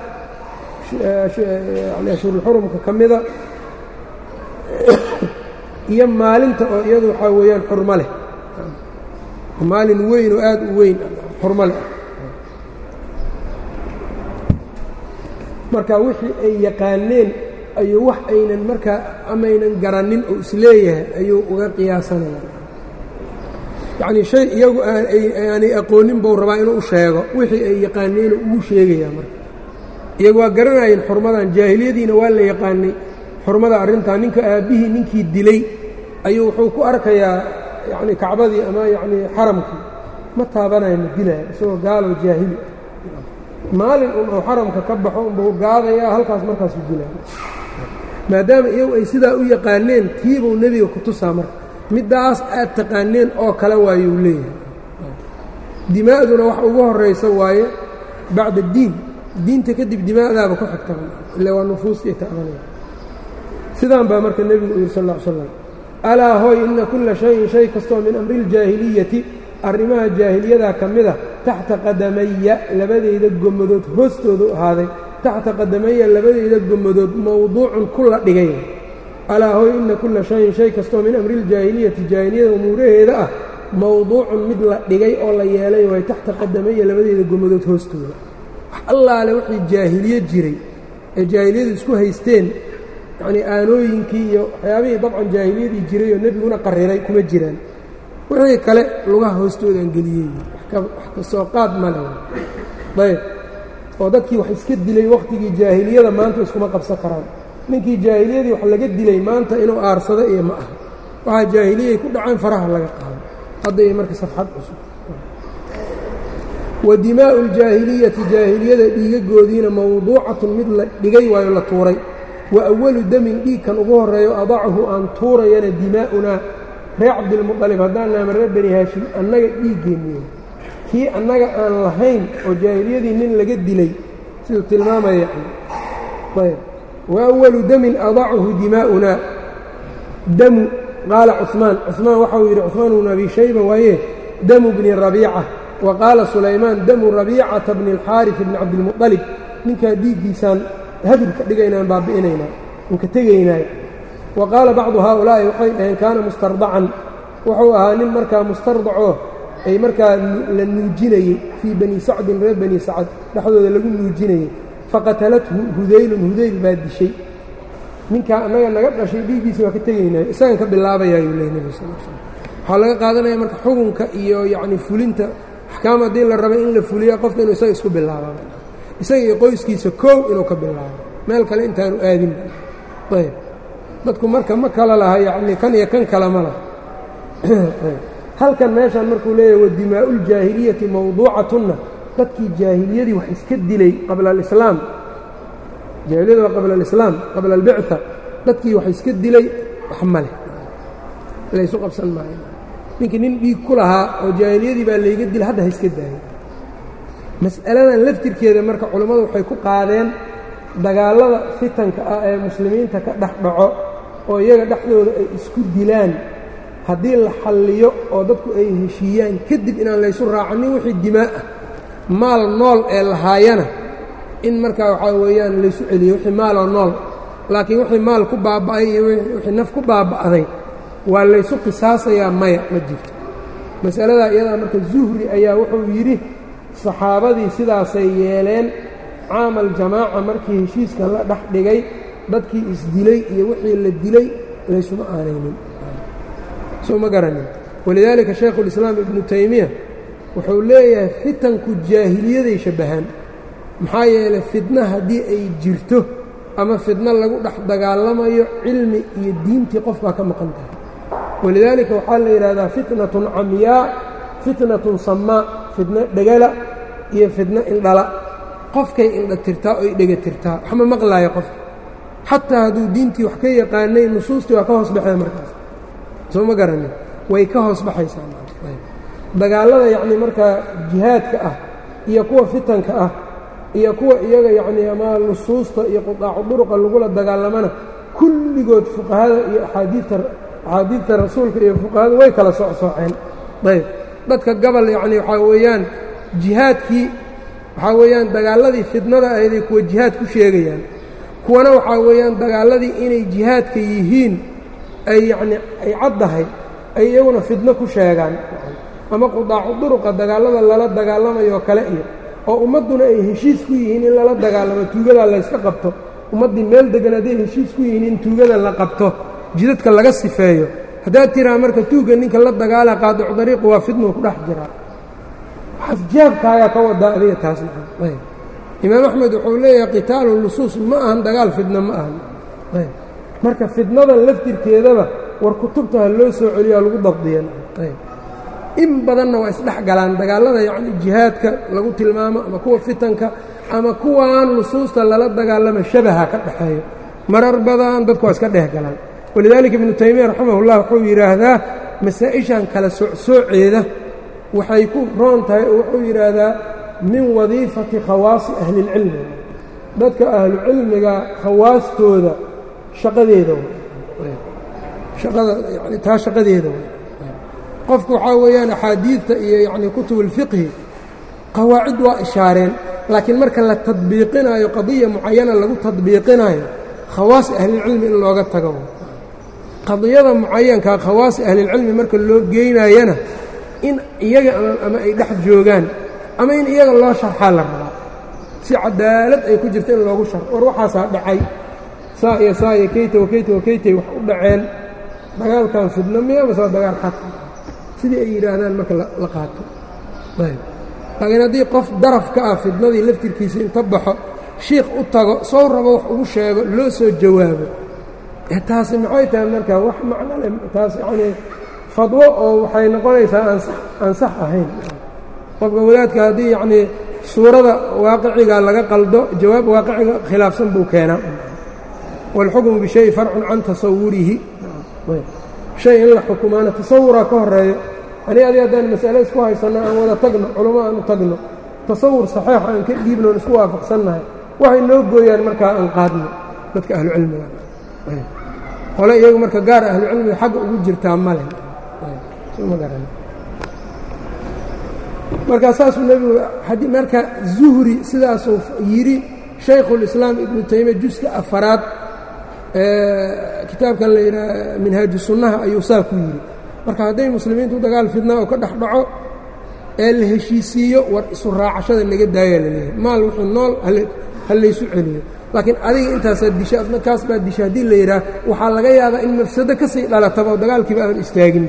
yani ashhurulxurumka ka mida iyo maalinta oo iyadu waxaa weeyaan xurmo leh maalin weyn oo aad u weyn xurmo leh marka wixii ay yaqaaneen ayuu wax aynan markaa amaynan garanin oo isleeyahay ayuu uga qiyaasanaya yacnii shay iyagu aanay aqoonin buu rabaa inuu u sheego wixii ay yaqaaneen ugu sheegayaa marka iyagu waa garanayeen xurmadan jaahiliyadiina waa la yaqaanay xurmada arrintaa ninka aabbihii ninkii dilay ayuu wuxuu ku arkayaa yacni kacbadii ama yacnii xaramkii ma taabanayo ma dilaya isagoo gaalo jaahili maalin un uu xaramka ka baxo unbuu gaadayaa halkaas markaasuu dilaya maadaama iyagu ay sidaa u yaqaaneen tiibuu nebiga ku tusaa marka middaas aad taqaaneen oo kale waayuu leeyahay dimaa'duna wax ugu horraysa waaye bacda diin diinta kadib dimaa'daaba ku xigtaba ila waa nufuustii ta'banaya sidaan baa marka nebigu u yidhi sal ll ly slam alaa hooy inna kulla shayin shay kastoo min amri iljaahiliyati arrimaha jaahiliyadaa ka mida taxta qadamaya labadayda gommadood hoostoodu ahaaday taxta qadamaya labadayda gommadood mowduucun ku la dhigay alaa hooy inna kulla shayin shay kastoo min amri iljaahiliyati jaahiliyada umuuraheeda ah mowduucun mid la dhigay oo la yeelay waay taxta qadamaya labadayda gommadood hoostooda wax allaale wixii jaahiliye jiray ee jaahiliyadu isku haysteen yacnii aanooyinkii iyo waxyaabihii dabcan jaahiliyadii jiray oo nebiguna qariray kuma jiraan wixii kale lugaha hoostoodaan geliyey wax ka soo qaad male ayb oo dadkii wax iska dilay wakhtigii jaahiliyada maanta iskuma qabsan karaan ninkii jaahiliyadii wax laga dilay maanta inuu aarsado iyo ma aha waxaa jaahiliyay ku dhaceen faraha laga qaado hadda iyo marka safxad cusub wa dimaa'u ljaahiliyati jaahiliyada dhiigagoodiina mawduucatun mid la dhigay waayo la tuuray wa awalu damin dhiigkan ugu horreeyo adachu aan tuurayana dimaa'unaa reer cabdilmuطalib haddaan naama reer bani haashim annaga dhiiggeenniyo kii annaga aan lahayn oo jaahiliyadii nin laga dilay siduu tilmaamaya ayb wa awalu damin adachu dimaa'unaa damu qaala cuثmaan cuثmaan waxau yidhi cuثmaan bnu abi shayba waaye damu bni rabiica wa qaala sulaymaan damu rabiicata bni اlxaariث bni cabdilmuطalib ninkaa dhiiggiisaan hadur ka dhigaynaan baabi'inaynaa un ka tegaynaayo wa qaala bacdu haaulaa'i waxay dhaheen kaana mustardacan wuxuu ahaa nin markaa mustardacoo ay markaa la nuujinayey fii bani sacdin reer bani sacad dhexdooda lagu nuujinayey faqatalathu hudaylun hudayl baa dishay ninkaa annaga naga dhashay dhiiggiisa waa ka tegaynaayo isagan ka bilaabayaayuu ley nebi sal l slm waxaa laga qaadanaya marka xukunka iyo yacni fulinta axkaam haddii la rabay in la fuliya qofka inuu isaga isku bilaaba isaga iyo qoyskiisa koow inuu ka bilaabo meel kale intaanu aadin ayb dadku marka ma kala laha yacni kan iyo kan kale ma laha halkan meeshaan markuu leeyahay wa dimaa'uljaahiliyati mawduucatunna dadkii jaahiliyadii wax iska dilay qabla alislaam jaahiliyada waa qabla alislaam qabla albicثa dadkii wax iska dilay wax ma leh laysu qabsan maayo ninkii nin dhiig ku lahaa oo jaahiliyadii baa layga dila hadda ha iska daayay mas'aladan laftirkeeda marka culammadu waxay ku qaadeen dagaallada fitanka ah ee muslimiinta ka dhex dhaco oo iyaga dhexdooda ay isku dilaan haddii la xalliyo oo dadku ay heshiiyaan kadib inaan laysu raacanin wixii dimaa ah maal nool ee lahaayana in markaa waxaa weeyaan laysu celiyo wixii maaloo nool laakiin wixii maal ku baaba'ay iyo wixii naf ku baaba'day waa laysu qisaasayaa maya ma jirto masaladaa iyadaa marka zuhri ayaa wuxuu yidhi saxaabadii sidaasay yeeleen caamal jamaaca markii heshiiska la dhex dhigay dadkii isdilay iyo wixii la dilay laysuma aanaynin soo ma garanin walidaalika shaykhulislaam ibnu taymiya wuxuu leeyahay fitanku jaahiliyaday shabbahaan maxaa yeelay fidna haddii ay jirto ama fidno lagu dhex dagaalamayo cilmi iyo diintii qof baa ka maqan tahay walidaalika waxaa la yidhahdaa fitnatun camyaa fitnatun samaa fidno dhegala iyo fidno indhala qofkay indha tirtaa oy dhega tirtaa waxma maqlaayo qofka xataa hadduu diintii wax ka yaqaanay nusuustii waa ka hoos baxee markaas soo ma garanin way ka hoos baxaysaadagaallada yacnii markaa jihaadka ah iyo kuwa fitanka ah iyo kuwa iyaga yacnii ama nusuusta iyo qudaacu duruqa lagula dagaalamana kulligood fuqahada iyo axaadiidta axaadiidta rasuulka iyo fuqahada way kala socsooceen ayb dadka gabal yacnii waxaa weeyaan jihaadkii waxaa weeyaan dagaalladii fidnada ahayday kuwa jihaad ku sheegayaan kuwana waxaa weeyaan dagaalladii inay jihaadka yihiin ay yacnii ay caddahay ay iyaguna fidno ku sheegaan ama qudaacu duruqa dagaallada lala dagaalamayoo kale iyo oo ummadduna ay heshiis ku yihiin in lala dagaalamo tuugadaa layska qabto ummaddii meel deggan hadday heshiis ku yihiin in tuugada la qabto jidadka laga sifeeyo haddaad tiraa marka tuugga ninka la dagaala qaadicu dariiqu waa fidnuu ku dhex jiraa xasjaabkaagaa ka wadaa adiga taas ayb imaam axmed wuxuu leeyahay qitaalu lusuus ma ahan dagaal fidna ma ahan ayb marka fidnadan laftirkeedaba war kutubta ha loo soo celiyo lagu dabdiyan ayb in badanna waa isdhex galaan dagaallada yacni jihaadka lagu tilmaamo ama kuwa fitanka ama kuwaan nusuusta lala dagaalama shabaha ka dhexeeyo marar badan dadku waa iska dhex galaan walidaalika ibnu taymiya raximahullah wuxuu yidhaahdaa masaa-ishan kala socsooceeda waxay ku roon tahay oo wuxuu yidhaahdaa min wadiifati khawaasi ahlilcilmi dadka ahlucilmiga khawaastooda shaqadeeda shaqada yani taa shaqadeeda qofku waxaa weeyaan axaadiidta iyo yacni kutub ulfiqhi qawaacid waa ishaareen laakiin marka la tadbiiqinaayo qadiya mucayana lagu tadbiiqinaayo khawaasi ahlilcilmi in looga tago qadiyada mucayankaa khawaasi ahlilcilmi marka loo geynayana in iyaga ama ay dhex joogaan ama in iyaga loo sharxaa la rabaa si cadaalad ay ku jirta in loogu sharxo war waxaasaa dhacay saa iyo saa iyo keyta wakeyta wakeytay wax u dhaceen dagaalkan fidno miya mase waa dagaal xaq sidii ay yidhaahdaan marka la qaato laakiin haddii qof daraf ka ah fidnadii laftirkiisa inta baxo shiikh u tago sow rabo wax ugu sheego loo soo jawaabo taasi maxay tahay marka wax macno leh taas yacnii fadwo oo waxay noqonaysaa aan sax ahayn qofka wadaadka haddii yacnii suurada waaqiciga laga qaldo jawaab waaqiciga khilaafsan buu keenaa wاlxukmu bishayi farcun can tasawurihi shay in la xukumaana tasawuraa ka horeeyo ani adi haddaan masale isku haysanno aan wada tagno culamo aan u tagno tasawur saxiix aan ka dhiibno on isku waafaqsannahay waxay noo gooyaan markaa aan qaadno dadka ahlucilmiga qole iyagu marka gaar ahlucilmiga xagga ugu jirtaa male markaa saasuu nebigu marka zuhri sidaasuu yidhi shaykhulislaam ibnu taymiya juska afaraad kitaabkan la yidhaha minhaaju sunnaha ayuu saa ku yidhi marka hadday muslimiintu dagaal fidnaa oo ka dhex dhaco ee la heshiisiiyo war isu raacashada naga daayaa la leeyahay maal wuxuu nool ha laysu celiyo laakiin adiga intaasaa disha adna kaas baa disha haddii la yidhaah waxaa laga yaabaa in mafsado ka sii dhalataba oo dagaalkiiba aan istaagin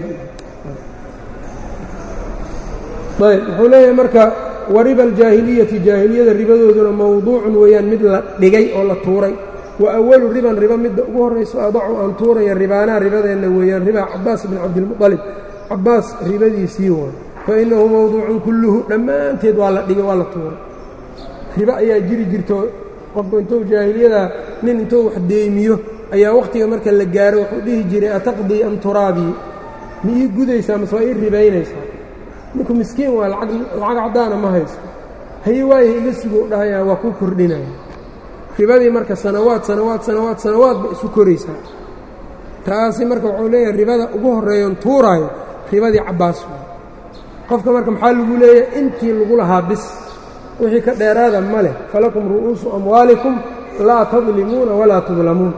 ayb wuxuu leeyahay marka wariba aljaahiliyati jaahiliyada ribadooduna mawduucun weeyaan mid la dhigay oo la tuuray wa awalu riban riba midda ugu horrayso adacu aan tuuraya ribaanaa ribadeenna weeyaan ribaa cabaas bin cabdilmuطalib cabaas ribadiisii way fa innahu mawduucun kulluhu dhammaanteed waa la dhigay waa la tuuray ribo ayaa jiri jirto qofku intuu jaahiliyada nin intuu wax deemiyo ayaa wakhtiga marka la gaaro wuxuu dhihi jiray ataqdii am turaabii ma ii gudaysaa mase waa ii ribaynaysaa ninku miskiin waa lacag caddaana ma haysto haye waayaha iga sugo u dhahayaa waa kuu kordhinaya ribadii marka sanawaad sanawaad sanawaad sanawaad ba isu koraysaa taasi marka wuxuu leeyahay ribada ugu horreeyoon tuuraayo ribadii cabbaas waay qofka marka maxaa lagu leeyahay intii lagu lahaa bis wixii ka dheeraada ma leh falakum ru'uusu amwaalikum laa tadlimuuna walaa tudlamuun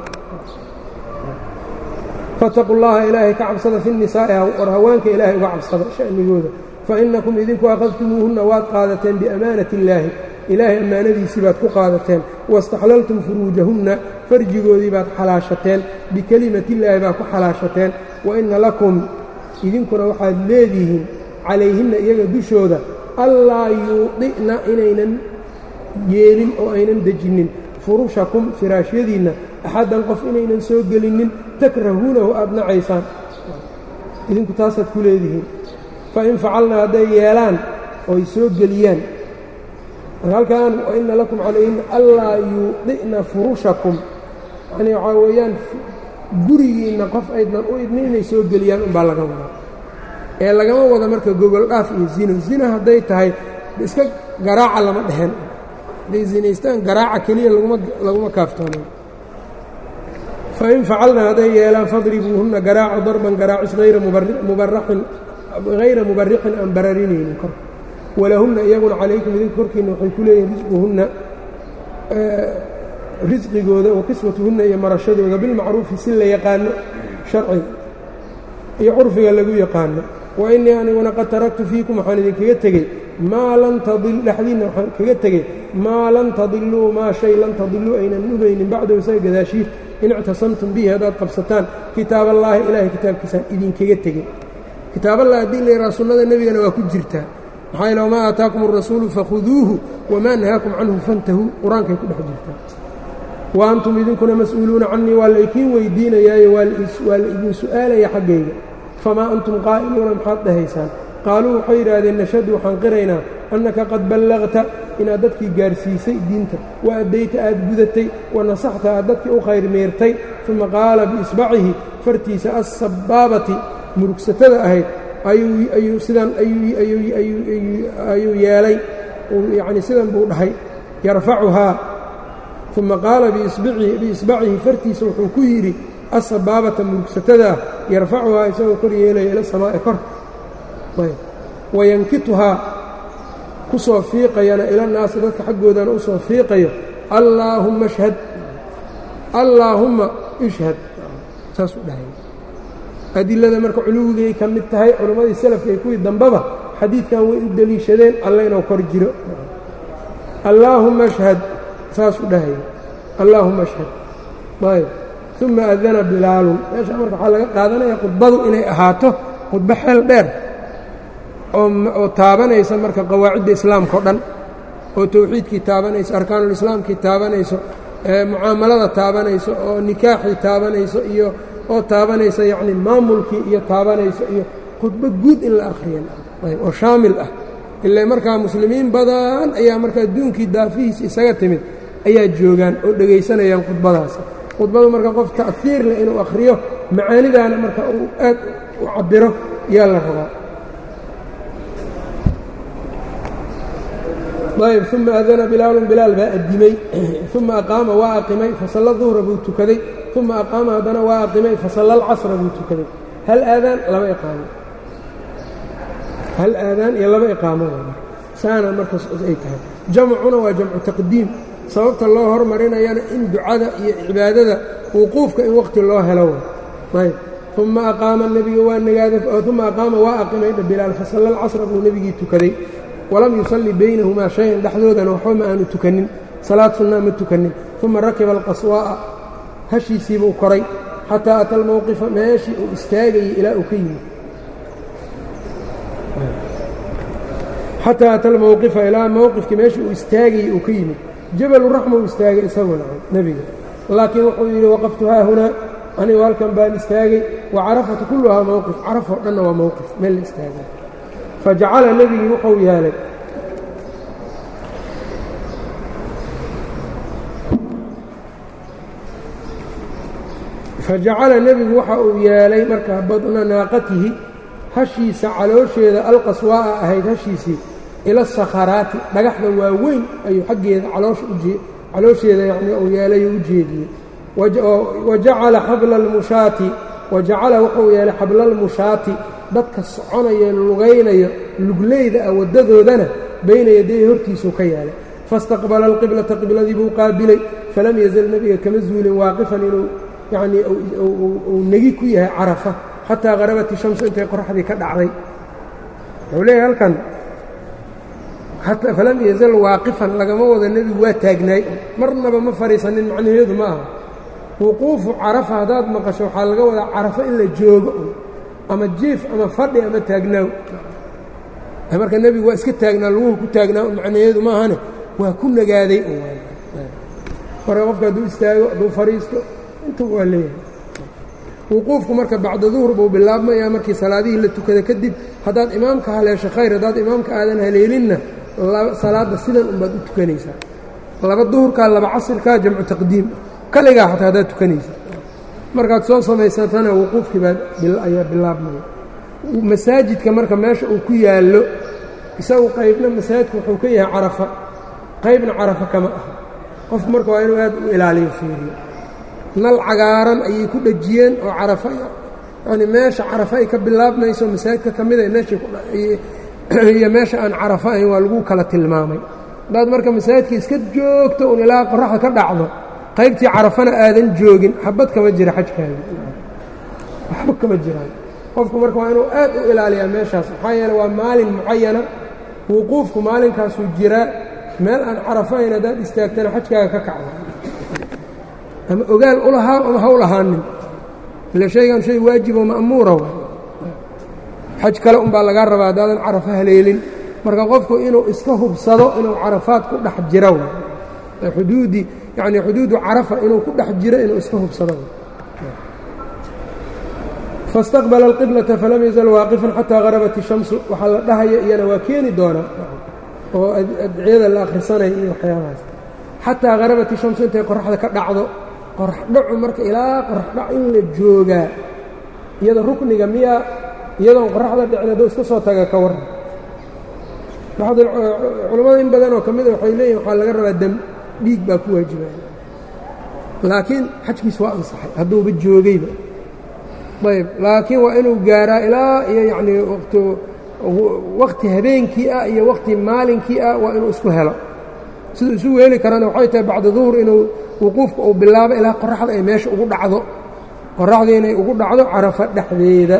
fattaquu llaha ilaahay ka cabsada fi nisaa'i war haweenka ilaahay uga cabsada sha'nigooda fa innakum idinku akhadtumuuhunna waad qaadateen biamaanati illaahi ilaahay ammaanadiisii baad ku qaadateen waاstaxlaltum furuujahunna farjigoodii baad xalaashateen bikelimatiillaahi baad ku xalaashateen wa inna lakum idinkuna waxaad leedihiin calayhinna iyaga dushooda allaa yuudi'na inaynan yeelin oo aynan dejinnin furushakum firaashyadiinna axaddan qof inaynan soo gelinnin takrahuunahu aad nacaysaan idinku taasaad ku leedihiin fa in facalna hadday yeelaan oy soo geliyaan marka halkan wa inna lakum calayhinna allaa yuudi'na furushakum yacnii waxaa weeyaan gurigiinna qof aydnan u idnin inay soo geliyaan unbaa laga wadaa ee lagama wada marka gogol dhaaf iyo zino zina hadday tahay iska garaaca lama dhehen hadday zinaystaan garaaca keliya laguma kaaftoonan fain facalna hadday yeelaan fadribuuhunna garaaco darban garaacis hayra mubarixin aan bararinaynin kor walahunna iyaguna calaykum idinka korkiinna waxay ku leeyihin risquhunna risqigooda wa kiswatuhunna iyo marashadooda bilmacruufi si la yaqaano sharciga iyo curfiga lagu yaqaano wa innii aniguna qad taraktu fiikum waxaan idinkaga tegey maa lan tadil dhexdiinna waxaan kaga tegey maa lan tadiluu maa shay lan tadiluu aynan nubaynin bacdahu isaga gadaashiid in ictasamtum bihi haddaad qabsataan kitaaballaahi ilaahay kitaabkiisaan idinkaga tegey kitaaballahi haddii la yidhaha sunnada nebigana waa ku jirtaa maxaa yeele wamaa aataakum arasuulu fakhuduuhu wamaa nahaakum canhu fantahuu qur-aankay ku dhex jirtaa wa antum idinkuna mas-uuluuna cannii waa la ikiin weydiinayaayo waa la idin su'aalaya xaggayga famaa antum qaa'iluuna maxaad dhahaysaan qaaluu waxay yidhaahdeen nashhadu waxaan qiraynaa annaka qad ballaqta inaad dadkii gaarsiisay diinta wa addayta aad gudatay wa nasaxta aad dadkii u khayr meertay uma qaala biisbacihi fartiisa assabbaabati murugsatada ahayd ayuu sidan ayuu yeelay yacnii sidan buu dhahay yarfacuhaa uma qaala biisbacihi fartiisa wuxuu ku yidhi assabaabata murugsatada yarfacuhaa isagoo kor yeelaya ila samaa'i kor wayankituhaa ku soo fiiqayana ila naasi dadka xaggoodana u soo fiiqayo allaahumma ashhad allaahumma ishhad saasuu dhahay adilada marka culuwigay ka mid tahay culimmadii salafka iyo kuwii dambeba xadiidkan way u deliishadeen alle inuu kor jiro allaahumma ashhad saasuu dhahay allaahumma ashhad ayb uma adana bilaalun meesha marka waxaa laga qaadanaya khudbadu inay ahaato khudbo xeel dheer oo taabanaysa marka qawaacidda islaamka o dhan oo towxiidkii taabanayso arkaanulislaamkii taabanayso mucaamalada taabanayso oo nikaaxii taabanayso iyo oo taabanaysa yacni maamulkii iyo taabanayso iyo khudbo guud in la akhriya oo shaamil ah ilaa markaa muslimiin badan ayaa marka adduunkii daafihiisa isaga timid ayaa joogaan oo dhegaysanayaan khudbadaas khudbadu marka qof ta'hiir leh inuu akhriyo macaanidaana marka uu aad u cabbiro yaa la rabaa ayb uma adana bilaalun bilaal baa addimay uma aqaama waa aqimay fasalla duhra buu tukaday uma aqaama haddana waa aqimay fasalla alcasra buu tukaday hal aadaan laba iqaamo hal aadaan iyo laba iqaamada saana markaas ay tahay jamcuna waa jamcu taqdiim sababta loo hormarinayana in ducada iyo cibaadada wuquufka in waqti loo helo ayb uma aqaama nebiga waa nagaaday uma aqaama waa aqimay bilaal fasalla alcasra buu nebigii tukaday walam yusalli baynahumaa shay-an dhexdoodana waxba ma aanu tukanin salaad sunnaa ma tukanin uma rakiba alqaswaa'a hashiisiibuu koray xataa ata almowqifa meeshii uu istaagayey ilaa uu ka yimid xataa ata almowqifa ilaa mowqifkii meeshii uu istaagayey uu ka yimid jabalu raxma uu istaagay isaguna nebiga laakiin wuxuu yidhi waqaftu haa hunaa anigu halkan baan istaagay wa carafatu kulluhaa mowqif carafoo dhanna waa mowqif meel la istaagay fajacala nebigii wuxuu yeelay fajacala nebigu waxa uu yeelay markaa badna naaqatihi hashiisa caloosheeda alqaswaa'a ahayd hashiisii ila sakharaati dhagaxda waaweyn ayuu xaggeeda caloosheeda yacnii uu yeelay oo u jeediyey wa jacala xabla almushaati wa jacala wuxuu yeelay xabla almushaati dadka soconaya lugaynayo lugleyda ah waddadoodana bayna yaday hortiisuu ka yeelay faاstaqbala alqiblata qibladii buu qaabilay falam yazal nebiga kama zuulin waaqifan inuu yacnii uu negi ku yahay carafa xataa qarabat ishamsu intay qoraxdii ka dhacday wuxuu leeyahay halkan falam yazal waaqifan lagama wada nebigu waa taagnaay marnaba ma fadhiisanin macnaheedu ma aha wuquufu carafa haddaad maqasho waxaa laga wadaa carafo in la joogo ama jiif ama fadhi ama taagnaaw marka nebigu waa iska taagnaa laguhu ku taagnaa macnaheedu maahane waa ku nagaaday marka qofka hadduu istaago hadduu fadhiisto inta waa leeyahay wuquufku marka bacda duhur buu bilaabmayaa markii salaadihii la tukada kadib haddaad imaamka haleesho khayr haddaad imaamka aadan haleelinna salaadda sidan unbaad u tukanaysaa laba duhurkaa laba casirkaa jamcu taqdiim kaligaa xataa haddaad tukanaysa markaad soo samaysatana wuquufkii baa ayaa bilaabmaya masaajidka marka meesha uu ku yaallo isagu qaybna masaajidka wuxuu ka yahay carafa qaybna carafa kama aha qofku marka waa inuu aad u ilaaliyo fiiriyo nal cagaaran ayay ku dhejiyeen oo carafa yani meesha carafa ay ka bilaabmayso masaajidka ka mida meeshaiyo meesha aan carafa ahayn waa lagu kala tilmaamay haddaad marka masaajidka iska joogto un ilaa qoraxda ka dhacdo qaybtii carafana aadan joogin xabad kama jira xajkaagi waxba kama jiraan qofku marka waa inuu aad u ilaaliyaa meeshaas maxaa yeele waa maalin mucayana wuquufku maalinkaasuu jiraa meel aan carafahayn haddaad istaagtana xajkaaga ka kacda ama ogaal u lahaa ama ha u lahaanin ila shaygan shay waajiboo ma'muura wa xaj kale unbaa lagaa rabaa haddaadan carafo haleelin marka qofku inuu iska hubsado inuu carafaad ku dhex jiro xuduudii yacni xuduudu carafa inuu ku dhex jiro inuu iska hubsado faاstaqbala alqiblata falam yazal waaqifan xataa harabat ishamsu waxaa la dhahaya iyana waa keeni doonaa oo adciyada la akhrisanaya iyo waxyaabahaas xataa harabat ishamsu intay qoraxda ka dhacdo qorax dhacu marka ilaa qorax dhac in la joogaa iyada rukniga miyaa iyadoon qoraxda dhicin hadduu iska soo taga ka waran culammada in badan oo ka mida waxay leeyihin waxaa laga rabaa dam dhiig baa ku waajibaya laakiin xajkiis waa ansaxay hadduuba joogayba ayb laakiin waa inuu gaaraa ilaa iyo yacnii waqti waqti habeenkii ah iyo waqti maalinkii ah waa inuu isku helo siduu isu weeli karana waxay tahay bacda duhur inuu wuquufka uu bilaabo ilaa qoraxda ay meesha ugu dhacdo qoraxdii inay ugu dhacdo carafa dhexdeeda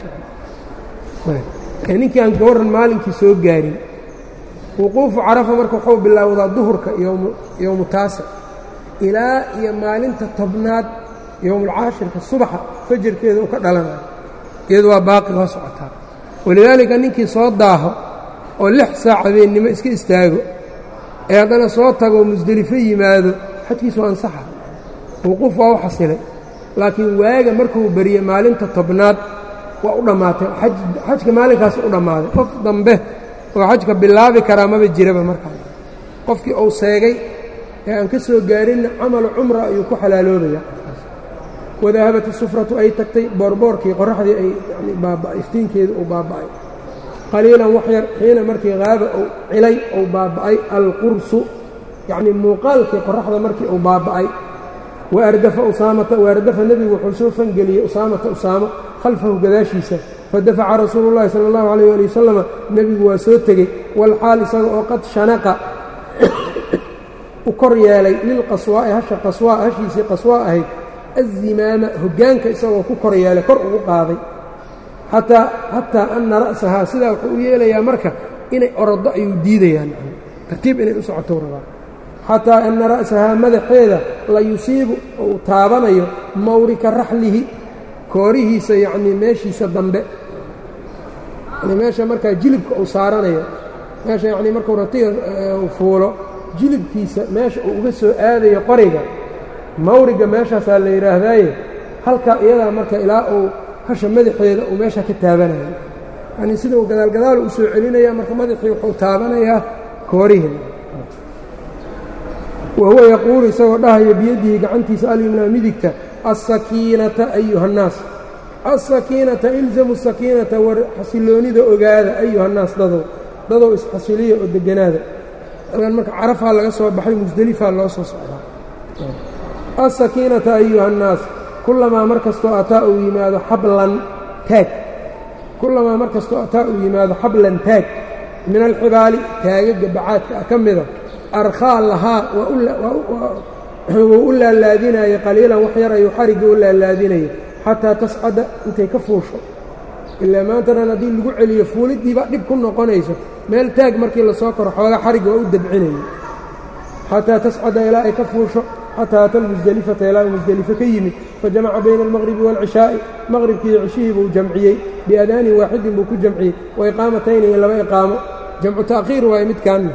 ee ninkii aan gawaran maalinkii soo gaarin wuquufu carafa marka wuxuu bilaawdaa duhurka yowmu taasic ilaa iyo maalinta tobnaad yowmulcaashirka subaxa fajarkeeda u ka dhalanayo iyadu waa baaqi waa socotaa walidaalika ninkii soo daaho oo lix saac habeennimo iska istaago ee haddana soo tagoo musdelifo yimaado xajkiisu waa ansaxa wuquuf waa u xasilay laakiin waaga markuu beriye maalinta tobnaad waa u dhammaatay xajka maalinkaas u dhammaaday qof dambe oo xajka bilaabi karaa maba jiraba markaa qofkii uu seegay ee aan ka soo gaarinna camalu cumra ayuu ku xalaaloobaya wadahabat isufratu ay tagtay boorboorkii qoraxdii ay yani baaba'ay iftiinkeedu uu baaba'ay qaliilan wax yar xiina markii haaba uu cilay uu baaba'ay alqursu yacnii muuqaalkii qoraxda markii uu baaba'ay waardafa usaamata waardafa nebigu wuxuu soo fangeliyey usaamata usaamo khalfahu gadaashiisa fadafaca rasuulu llahi sala allahu alayh ali wasalama nebigu waa soo tegey walxaal isaga oo qad shanaqa u kor yeelay lilqaswaa'i hasha qaswaa hashiisii qaswaa ahayd azimaama hoggaanka isagoo ku kor yeelay kor ugu qaaday xataa xataa anna ra'sahaa sidaa wuxuu u yeelayaa marka inay oroddo ayuu diidayaan tartiib inay u socotou rabaa xataa anna ra'sahaa madaxeeda la yusiibu uu taabanayo mawrika raxlihi koorihiisa yacnii meeshiisa dambe yani meesha markaa jilibka uu saaranayo meesha yacnii markuu ratiga fuulo jilibkiisa meesha uu uga soo aadayo qoriga mawriga meeshaasaa la yidhaahdaaye halkaa iyadaa marka ilaa uu hasha madaxeeda uu meesha ka taabanaya yanii sida uu gadaalgadaal u soo celinaya marka madaxii wuxuu taabanayaa koorihii wa huwa yaquulu isagoo dhahaya biyadihi gacantiisa alyumnaa midigta alsakiinata ayuha annaas alsakiinata ilzamu sakiinata war xasiloonida ogaada ayuha annaas dadow dadow isxasiliya oo deganaada alkan marka carafaa laga soo baxay musdelifaa loo soo socdaa alsakiinata ayuha annaas kullamaa mar kastoo ataa uu yimaado xablan taag kullamaa mar kastoo ataa uu yimaado xablan taag min alxibaali taagaga bacaadka ah ka mida arkhaa lahaa wuu u laalaadinaya qaliilan wax yar ayuu xarigga u laalaadinaya xataa tascada intay ka fuusho ilaa maantanan haddii lagu celiyo fuuliddiibaa dhib ku noqonayso meel taag markii lasoo koro xoogaa xarigga waa u dabcinaya xataa tascada ilaa ay ka fuusho xataa ata lmusdelifata ilaa uu musdelifo ka yimid fajamaca bayna almaqribi waalcishaa'i maqribkiiyo cishihii buu jamciyey biadaanin waaxidin buu ku jamciyey wa iqaamatayni iyo laba iqaamo jamcu ta'khiir waaye midkaanna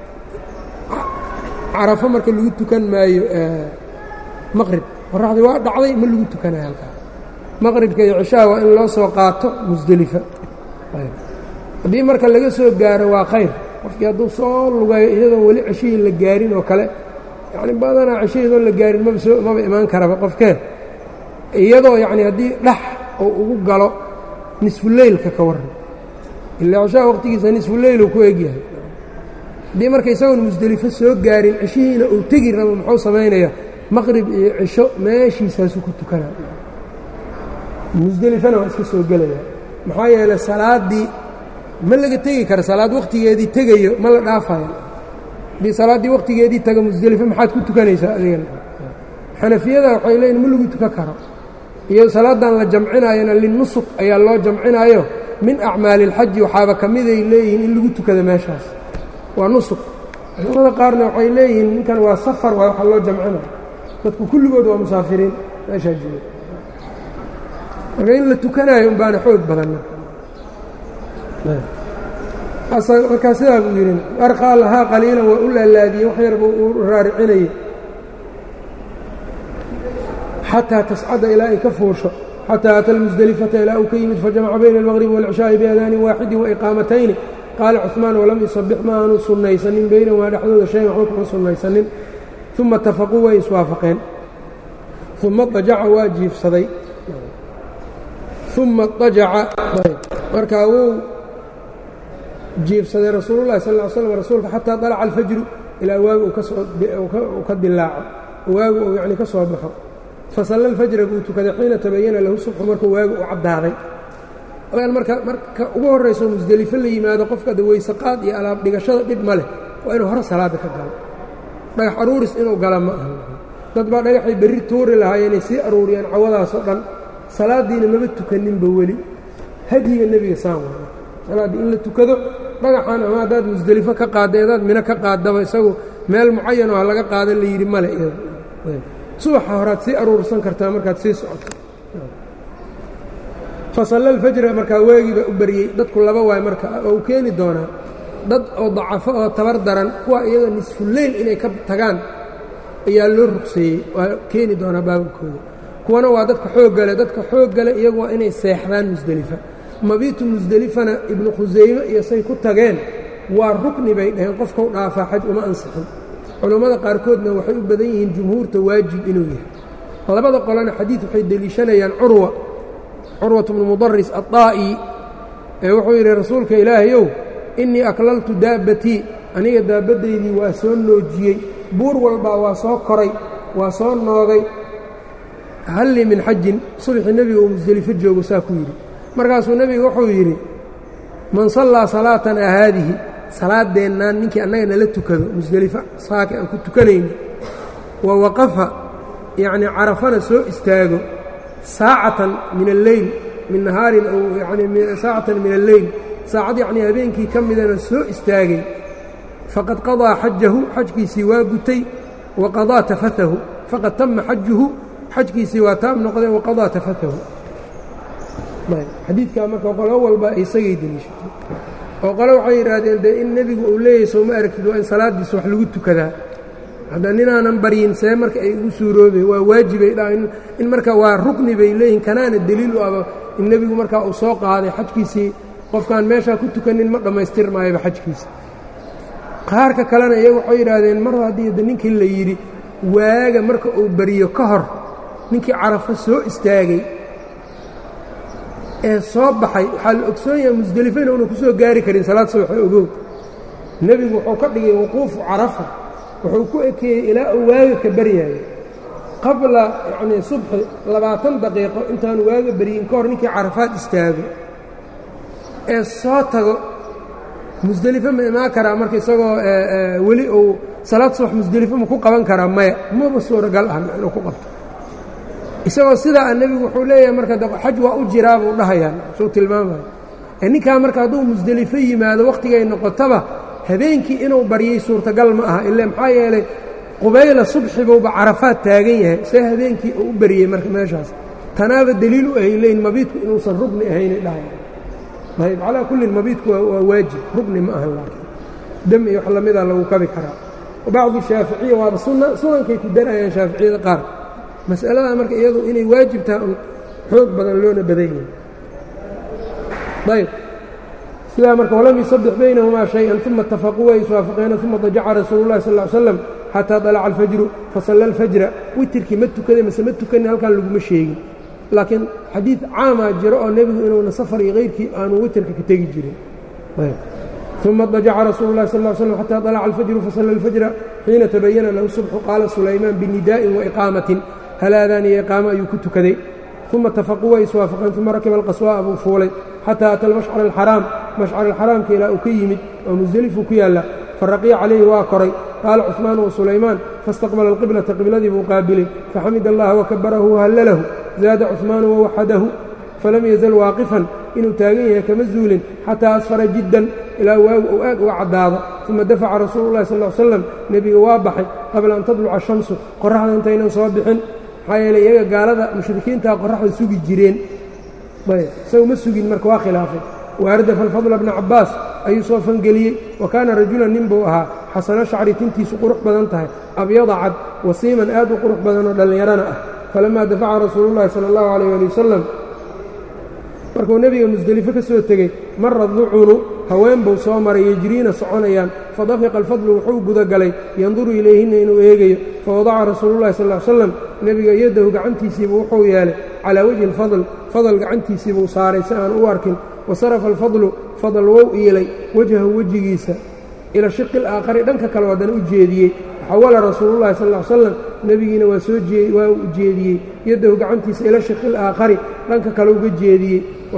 carafo marka lagu tukan maayo maqrib qoraxdii waa dhacday ma lagu tukanayo halkaa maqribka iyo cishaha waa in loo soo qaato musdelifa haddii marka laga soo gaaro waa khayr qofkii hadduu soo lugayo iyadoon weli ceshihii la gaarin oo kale yacni badanaa ceshahiidoon la gaarin maba soo maba imaan karaba qofkee iyadoo yacni haddii dhax uu ugu galo nisfuleylka ka warran ilaa cishaha waqtigiisa nisfuleylu ku egyahay haddii marka isagoon musdelifo soo gaarin cishihiina uu tegi rabo muxuu samaynayaa maqrib iyo cisho meeshiisaasuu ku tukanaa musdelifana waa iska soo gelaya maxaa yeelay salaaddii ma laga tegi kara salaad wakhtigeedii tegayo ma la dhaafayo haddii salaaddii wakhtigeedii taga musdelifo maxaad ku tukanaysaa adigana xanafiyada waxay leeyihin ma lagu tukan karo iyo salaadan la jamcinayona linusuk ayaa loo jamcinayo min acmaali اlxaji waxaaba ka miday leeyihiin in lagu tukado meeshaas waa nusuk culamada qaarna waxay leeyihiin ninkan waa safar waa waxa loo jamcinayo dadku kulligood waa musaafiriin meeshaa jooga marka in la tukanayo un baana xoog badan markaa sidaa buu yidhi arqaa lahaa qaliilan waa u laalaadiyey wax yar buu u raaricinayay xataa tascada ilaa ay ka fuusho xataa ata lmusdelifata ilaa uu ka yimid fajamaca bayna almaqribi wاlcishaaءi biadaanin waaxidin waiqaamatayni qaala cuثmaan walam yusabix ma aanu sunnaysanin baynahumaa dhexdooda shayan waxba kuma sunnaysanin uma atafaquu way iswaafaqeen uma dajaca waa jiifsaday uma dajaca markaa wuu jiifsaday rasuulullahi sal ly slam rasuulka xataa dalaca alfajru ilaa waagu uu ka dilaaco waagu uu yacni ka soo baxo fasalla alfajra buu tukaday xiina tabayana lahu subxu markuu waagu u caddaaday marka marka ugu horrayso musdelifo la yimaado qofka da weysaqaad iyo alaab dhigashada dhib ma leh waa inuu hore salaadda ka galo dhagax aruuris inuu gala ma aha dad baa dhagaxay berri tuuri lahaayeenay sii aruuriyeen cawadaasoo dhan salaaddiina maba tukaninba weli hadyiga nebiga saan wa salaaddii in la tukado dhagaxan ama haddaad musdelifo ka qaadda adaad mino ka qaaddaba isagu meel mucayanoo ha laga qaadan la yidhi male subaxa horaad sii aruursan kartaa markaad sii socoto fasalla alfajra markaa weegiiba u baryey dadku laba waay marka oo u keeni doonaa dad oo dacafo oo tabar daran kuwa iyagoo nisfuleyl inay ka tagaan ayaa loo rugseeyey waa keeni doonaa baababkooda kuwana waa dadka xooggale dadka xooggale iyagu waa inay seexdaan musdelifa mabiitu musdelifana ibnu khusayme iyo say ku tageen waa rukni bay dhaheen qofkau dhaafaa xaj uma ansixin culammada qaarkoodna waxay u badan yihiin jumhuurta waajib inuu yahay labada qolena xadiid waxay deliishanayaan curwa curwat bnu mudaris addaa'i ee wuxuu yidhi rasuulka ilaahayow innii aklaltu daabbatii aniga daabaddaydii waa soo noojiyey buur walbaa waa soo koray waa soo noogay hallii min xajin subxii nebiga uu musdelifo joogo saa ku yidhi markaasuu nebiga wuxuu yidhi man sallaa salaatanaa haadihi salaadeennaan ninkii annaga nala tukado musdelifo saaka aan ku tukanayno wa waqafa yacnii carafana soo istaago saacatan min alleyl min nahaarin aw yanii saacatan min alleyl saacad yacnii habeenkii ka midana soo istaagay faqad qadaa xajahu xajkiisii waa gutay wa qadaa tafatahu faqad tama xajuhu xajkiisii waa taam noqday wa qadaa tafatahu xadiidkaa marka qolo walba isagay deliishatay oo qole waxay yidhaahdeen dee in nebigu uu leeyahay soo ma aragtid waa in salaaddiisa wax lagu tukadaa hadda ninaanan baryin see marka ay ugu suuroobay waa waajibay dha in marka waa rukni bay leeyihin kanaana deliil u aba in nebigu markaa uu soo qaaday xajkiisii qofkaan meeshaa ku tukanin ma dhammaystir maayaba xajkiisa qaarka kalena iyagu waxay yidhaahdeen mar haddii da ninkii la yidhi waaga marka uu bariyo ka hor ninkii carafo soo istaagay ee soo baxay waxaa la ogsoon yahay musdelifo inuuna ku soo gaari karin salaad subaxa ogow nebigu wuxuu ka dhigay wuquufu carafa wuxuu ku ekeeyey ilaa uu waaga ka baryaayo qabla yacnii subxi labaatan daqiiqo intaanu waaga baryin ka hor ninkii carafaad istaago ee soo tago musdelifo ma imaan karaa marka isagoo weli uu salaad subax musdelifo ma ku qaban karaa maya maba suuragal ah inuu ku qabto isagoo sidaa a nebigu wuxuu leeyahay marka xaj waa u jiraa buu dhahayaan suu tilmaamaya ee ninkaa marka hadduu musdelifo yimaado wakhtigay noqotaba habeenkii inuu baryay suurtagal ma aha ile maxaa yeelay qubayla subxibuuba carafaad taagan yahay see habeenkii uu u baryey marka meeshaas tanaaba deliil u ahay leyn mabiidku inuusan rugni ahaynay dhahayaan ayb calaa kullin mabiidku waa waajib rugni ma ahan laakiin dam iyo wax lamida lagu kabi karaa bacdu shaaficiya waaba sunankay ku darayaan shaaficiyada qaar mas'alada marka iyadu inay waajib tahay un xoog badan loona badan yahay ayb sidaa marka walam yusabbix baynahumaa shay-an uma itafaquu way iswaafaqeena uma dajaca rasuulu llahi sal ll ly slam xataa dalaca alfajru fasalla alfajra witirkii ma tukaday mase ma tukanin halkan laguma sheegin laakiin xadiid caamaa jiro oo nebigu inuuna safar iyo kayrkii aanu witirka ka tegi jirin uma dajaca rasuulu llahi sal ll slam xataa dalaca alfajru fasalla alfajra xiina tabayana lahu subxu qaala sulaymaan binidaa'in waiqaamatin halaadaan iyo iqaamo ayuu ku tukaday uma itafaquu way iswaafaqeen uma rakiba alqaswaa'a buu fuulay xataa ata almashcar alxaraam mashcar alxaraamka ilaa uu ka yimid oo musdelifuu ku yaalla faraqiya calayhi waa koray qaala cuثmaan wa sulaymaan faاstaqbala alqiblata qibladii buu qaabilay faxamid allaha wakabarahu wahallalahu zaada cuثmaanu wawaxadahu falam yazal waaqifan inuu taagan yahay kama zuulin xataa asfara jiddan ilaa waagu uu aad uga caddaado uma dafaca rasuulu llahi sal l slam nebiga waa baxay qabla an tadluca shamsu qoraxda intaynan soo bixin maxaa yeeley iyaga gaalada mushrikiintaa qoraxda sugi jireen isagu ma sugin marka waa khilaafay waardafa alfadla bna cabbaas ayuu soo fangeliyey wa kaana rajulan nin buu ahaa xasano shacri tintiisu qurux badan tahay abyada cad wasiiman aad u qurux badan oo dhallinyarana ah falamaa dafaca rasuulullahi sala allahu calayh ali wasalam markuu nebiga musdelifo ka soo tegey mara ducunu haween buu soo maray yejriina soconayaan fadafiqa alfadlu wuxuu gudagalay yanduru ilayhinna inuu eegayo fawadaca rasuulullahi sal l slam nebiga yadahu gacantiisiibuu wuxuu yeelay calaa wejhi alfadl fadal gacantiisiibuu saaray si aan u arkin wasarafa alfadlu fadal wou iilay wejhahu wejigiisa ila shiqi alaakhari dhanka kale haddana u jeediyey xawala rasuulullahi sal l slam nebigiina waa soo waa u jeediyey yadahu gacantiisa ila shiqi alaakhari dhanka kale uga jeediyey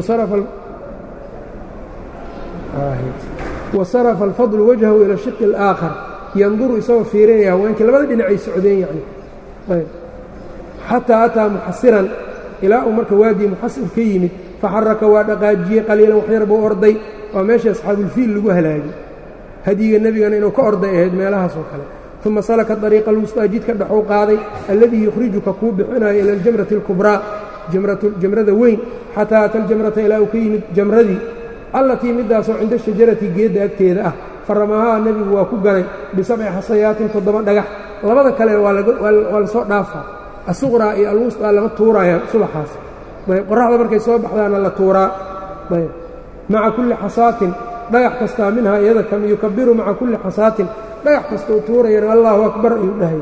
wasarafa alfadlu wajhahu ila shiqi alaakhar yanduru isagoo fiirinaya haweenkii labada dhinacay socdeen yacni xataa ataa muxasiran ilaa uu marka waadii muxasir ka yimid faxaraka waa dhaqaajiyey qaliilan waxyar buu orday waa meeshii asxaabuulfiil lagu halaagay hadyiga nebigana inuu ka orday ahayd meelahaas oo kale uma salaka dariiqa alwustaa jidka dhexuu qaaday alladii yukhrijuka kuu bixinayo ila aljamrati alkubraa jamrada weyn xataa ata aljamrata ilaa uu ka yimid jamradii allatii middaasoo cinda shajarati geedda agteeda ah faramahaa nebigu waa ku ganay bisabci xasayaatin toddoba dhagax labada kale waa lasoo dhaafaa asuqraa iyo alwustaa lama tuurayaan subaxaas ayb qorraxda markay soo baxdaana la tuuraa ayb maca kulli xasaatin dhagax kastaa minhaa iyada kam yukabiru maca kulli xasaatin dhagax kastau tuurayana allaahu akbar ayuu dhahay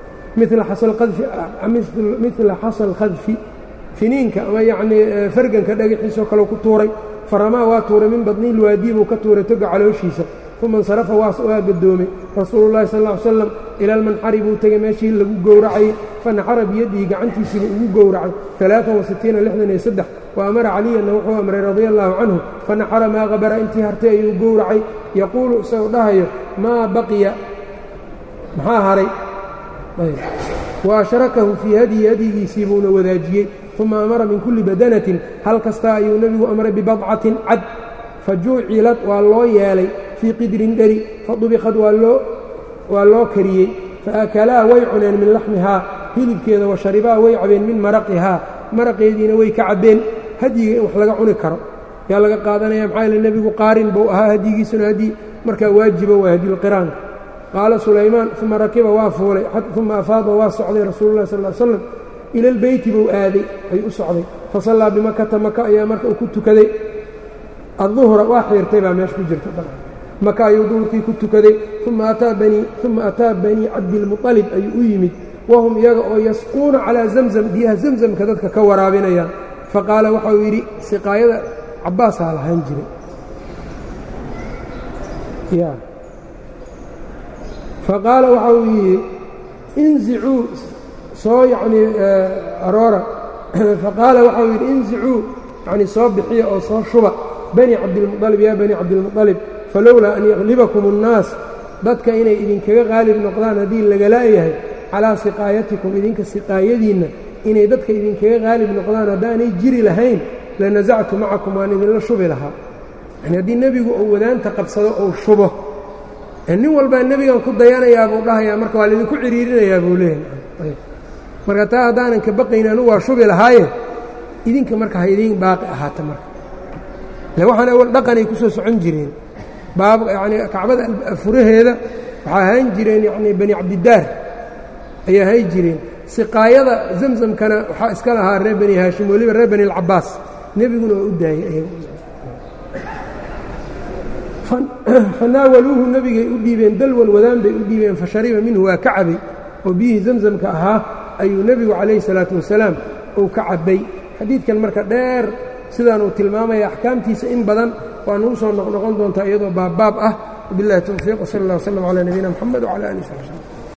mila xasal khadfi finiinka ama yacnii farganka dhagaxiisoo kaleu ku tuuray faramaa waa tuuray min badni lwaadii buu ka tuuray toga calooshiisa uma insarafa waa gadoomay rasuulu llahi sal ly slam ila almanxari buu tegey meeshii lagu gowracayey fanaxara biyadihi gacantiisiiba ugu gowracay alaaan wasitiina lixdan iyo saddex wa amara caliyanna wuxuu amray radia allaahu canhu fanaxara maa qabara intii hartay ayuu gowracay yaquulu isagoo dhahayo maa baqiya maxaa haray wa ashrakahu fii hadyi hadyigiisii buuna wadaajiyey uma amara min kulli badanatin hal kastaa ayuu nebigu amray bibadcatin cad fa juucilad waa loo yeelay fii qidrin dheri fadubikad waa loo kariyey faakalaa way cuneen min laxmihaa hilibkeeda wa sharibaa way cabeen min maraqihaa maraqeediina way ka cabbeen hadyiga in wax laga cuni karo yaa laga qaadanaya maxaa yaele nebigu qaarin buu ahaa hadyigiisuna hadyi markaa waajiba waa hadyulqiraanka qaala sulaymaan uma rakiba waa fuulay uma afaada waa socday rasuulu llahi sal l slam ila lbeyti buu aaday ayuu u socday fasallaa bimakata maka ayaa marka uu ku tukaday adduhra waa xiirtay baa meesha ku jirta maka ayuu duhurkii ku tukaday uma ataa banii cabdilmuطalib ayuu u yimid wahum iyaga oo yasquuna calaa zamzam biyaha zamzamka dadka ka waraabinayaan faqaala waxa uu yidhi siqaayada cabbaasaa lahaan jiray faqaala waxa uu yidhi inzicuu soo yacnii aroora faqaala waxa uu yidhi inzicuu yacnii soo bixiya oo soo shuba bani cabdilmuطalib yaa bani cabdilmuطalib falowlaa an yaglibakum الnaas dadka inay idinkaga qaalib noqdaan haddii lagalaayahay calaa siqaayatikum idinka siqaayadiinna inay dadka idinkaga qaalib noqdaan haddaanay jiri lahayn lanasactu macakum waan idinla shubi lahaa yani haddii nebigu uu wadaanta qabsado ou shubo nin walbaa nebigan ku dayanayaa buu dhahayaa marka waa laydinku ciriirinayaa buu leeyahay marka taa haddaanan ka baqayn anugu waa shubi lahaaye idinka marka ha idiin baaqi ahaata marka le waxaan awal dhaqanay ku soo socon jireen baab yacnii kacbada furaheeda waxaa ahaan jireen yacnii bani cabdidaar ayay ahaan jireen siqaayada zamzamkana waxaa iska lahaa reer bani haashim weliba reer bani alcabaas nebiguna waa u daayey fanaawaluuhu nebigay u dhiibeen dalwan wadaan bay u dhiibeen fa shariba minhu waa ka cabay oo biyihii zamzamka ahaa ayuu nebigu calayhi salaatu wasalaam uu ka cabbay xadiidkan marka dheer sidaan uu tilmaamaya axkaamtiisa in badan waa nagu soo noqnoqon doontaa iyadoo baabbaab ah wabiاllahi towfiiq wsala اllah wslm calaa nabiyina mxamed wcala alih sab slm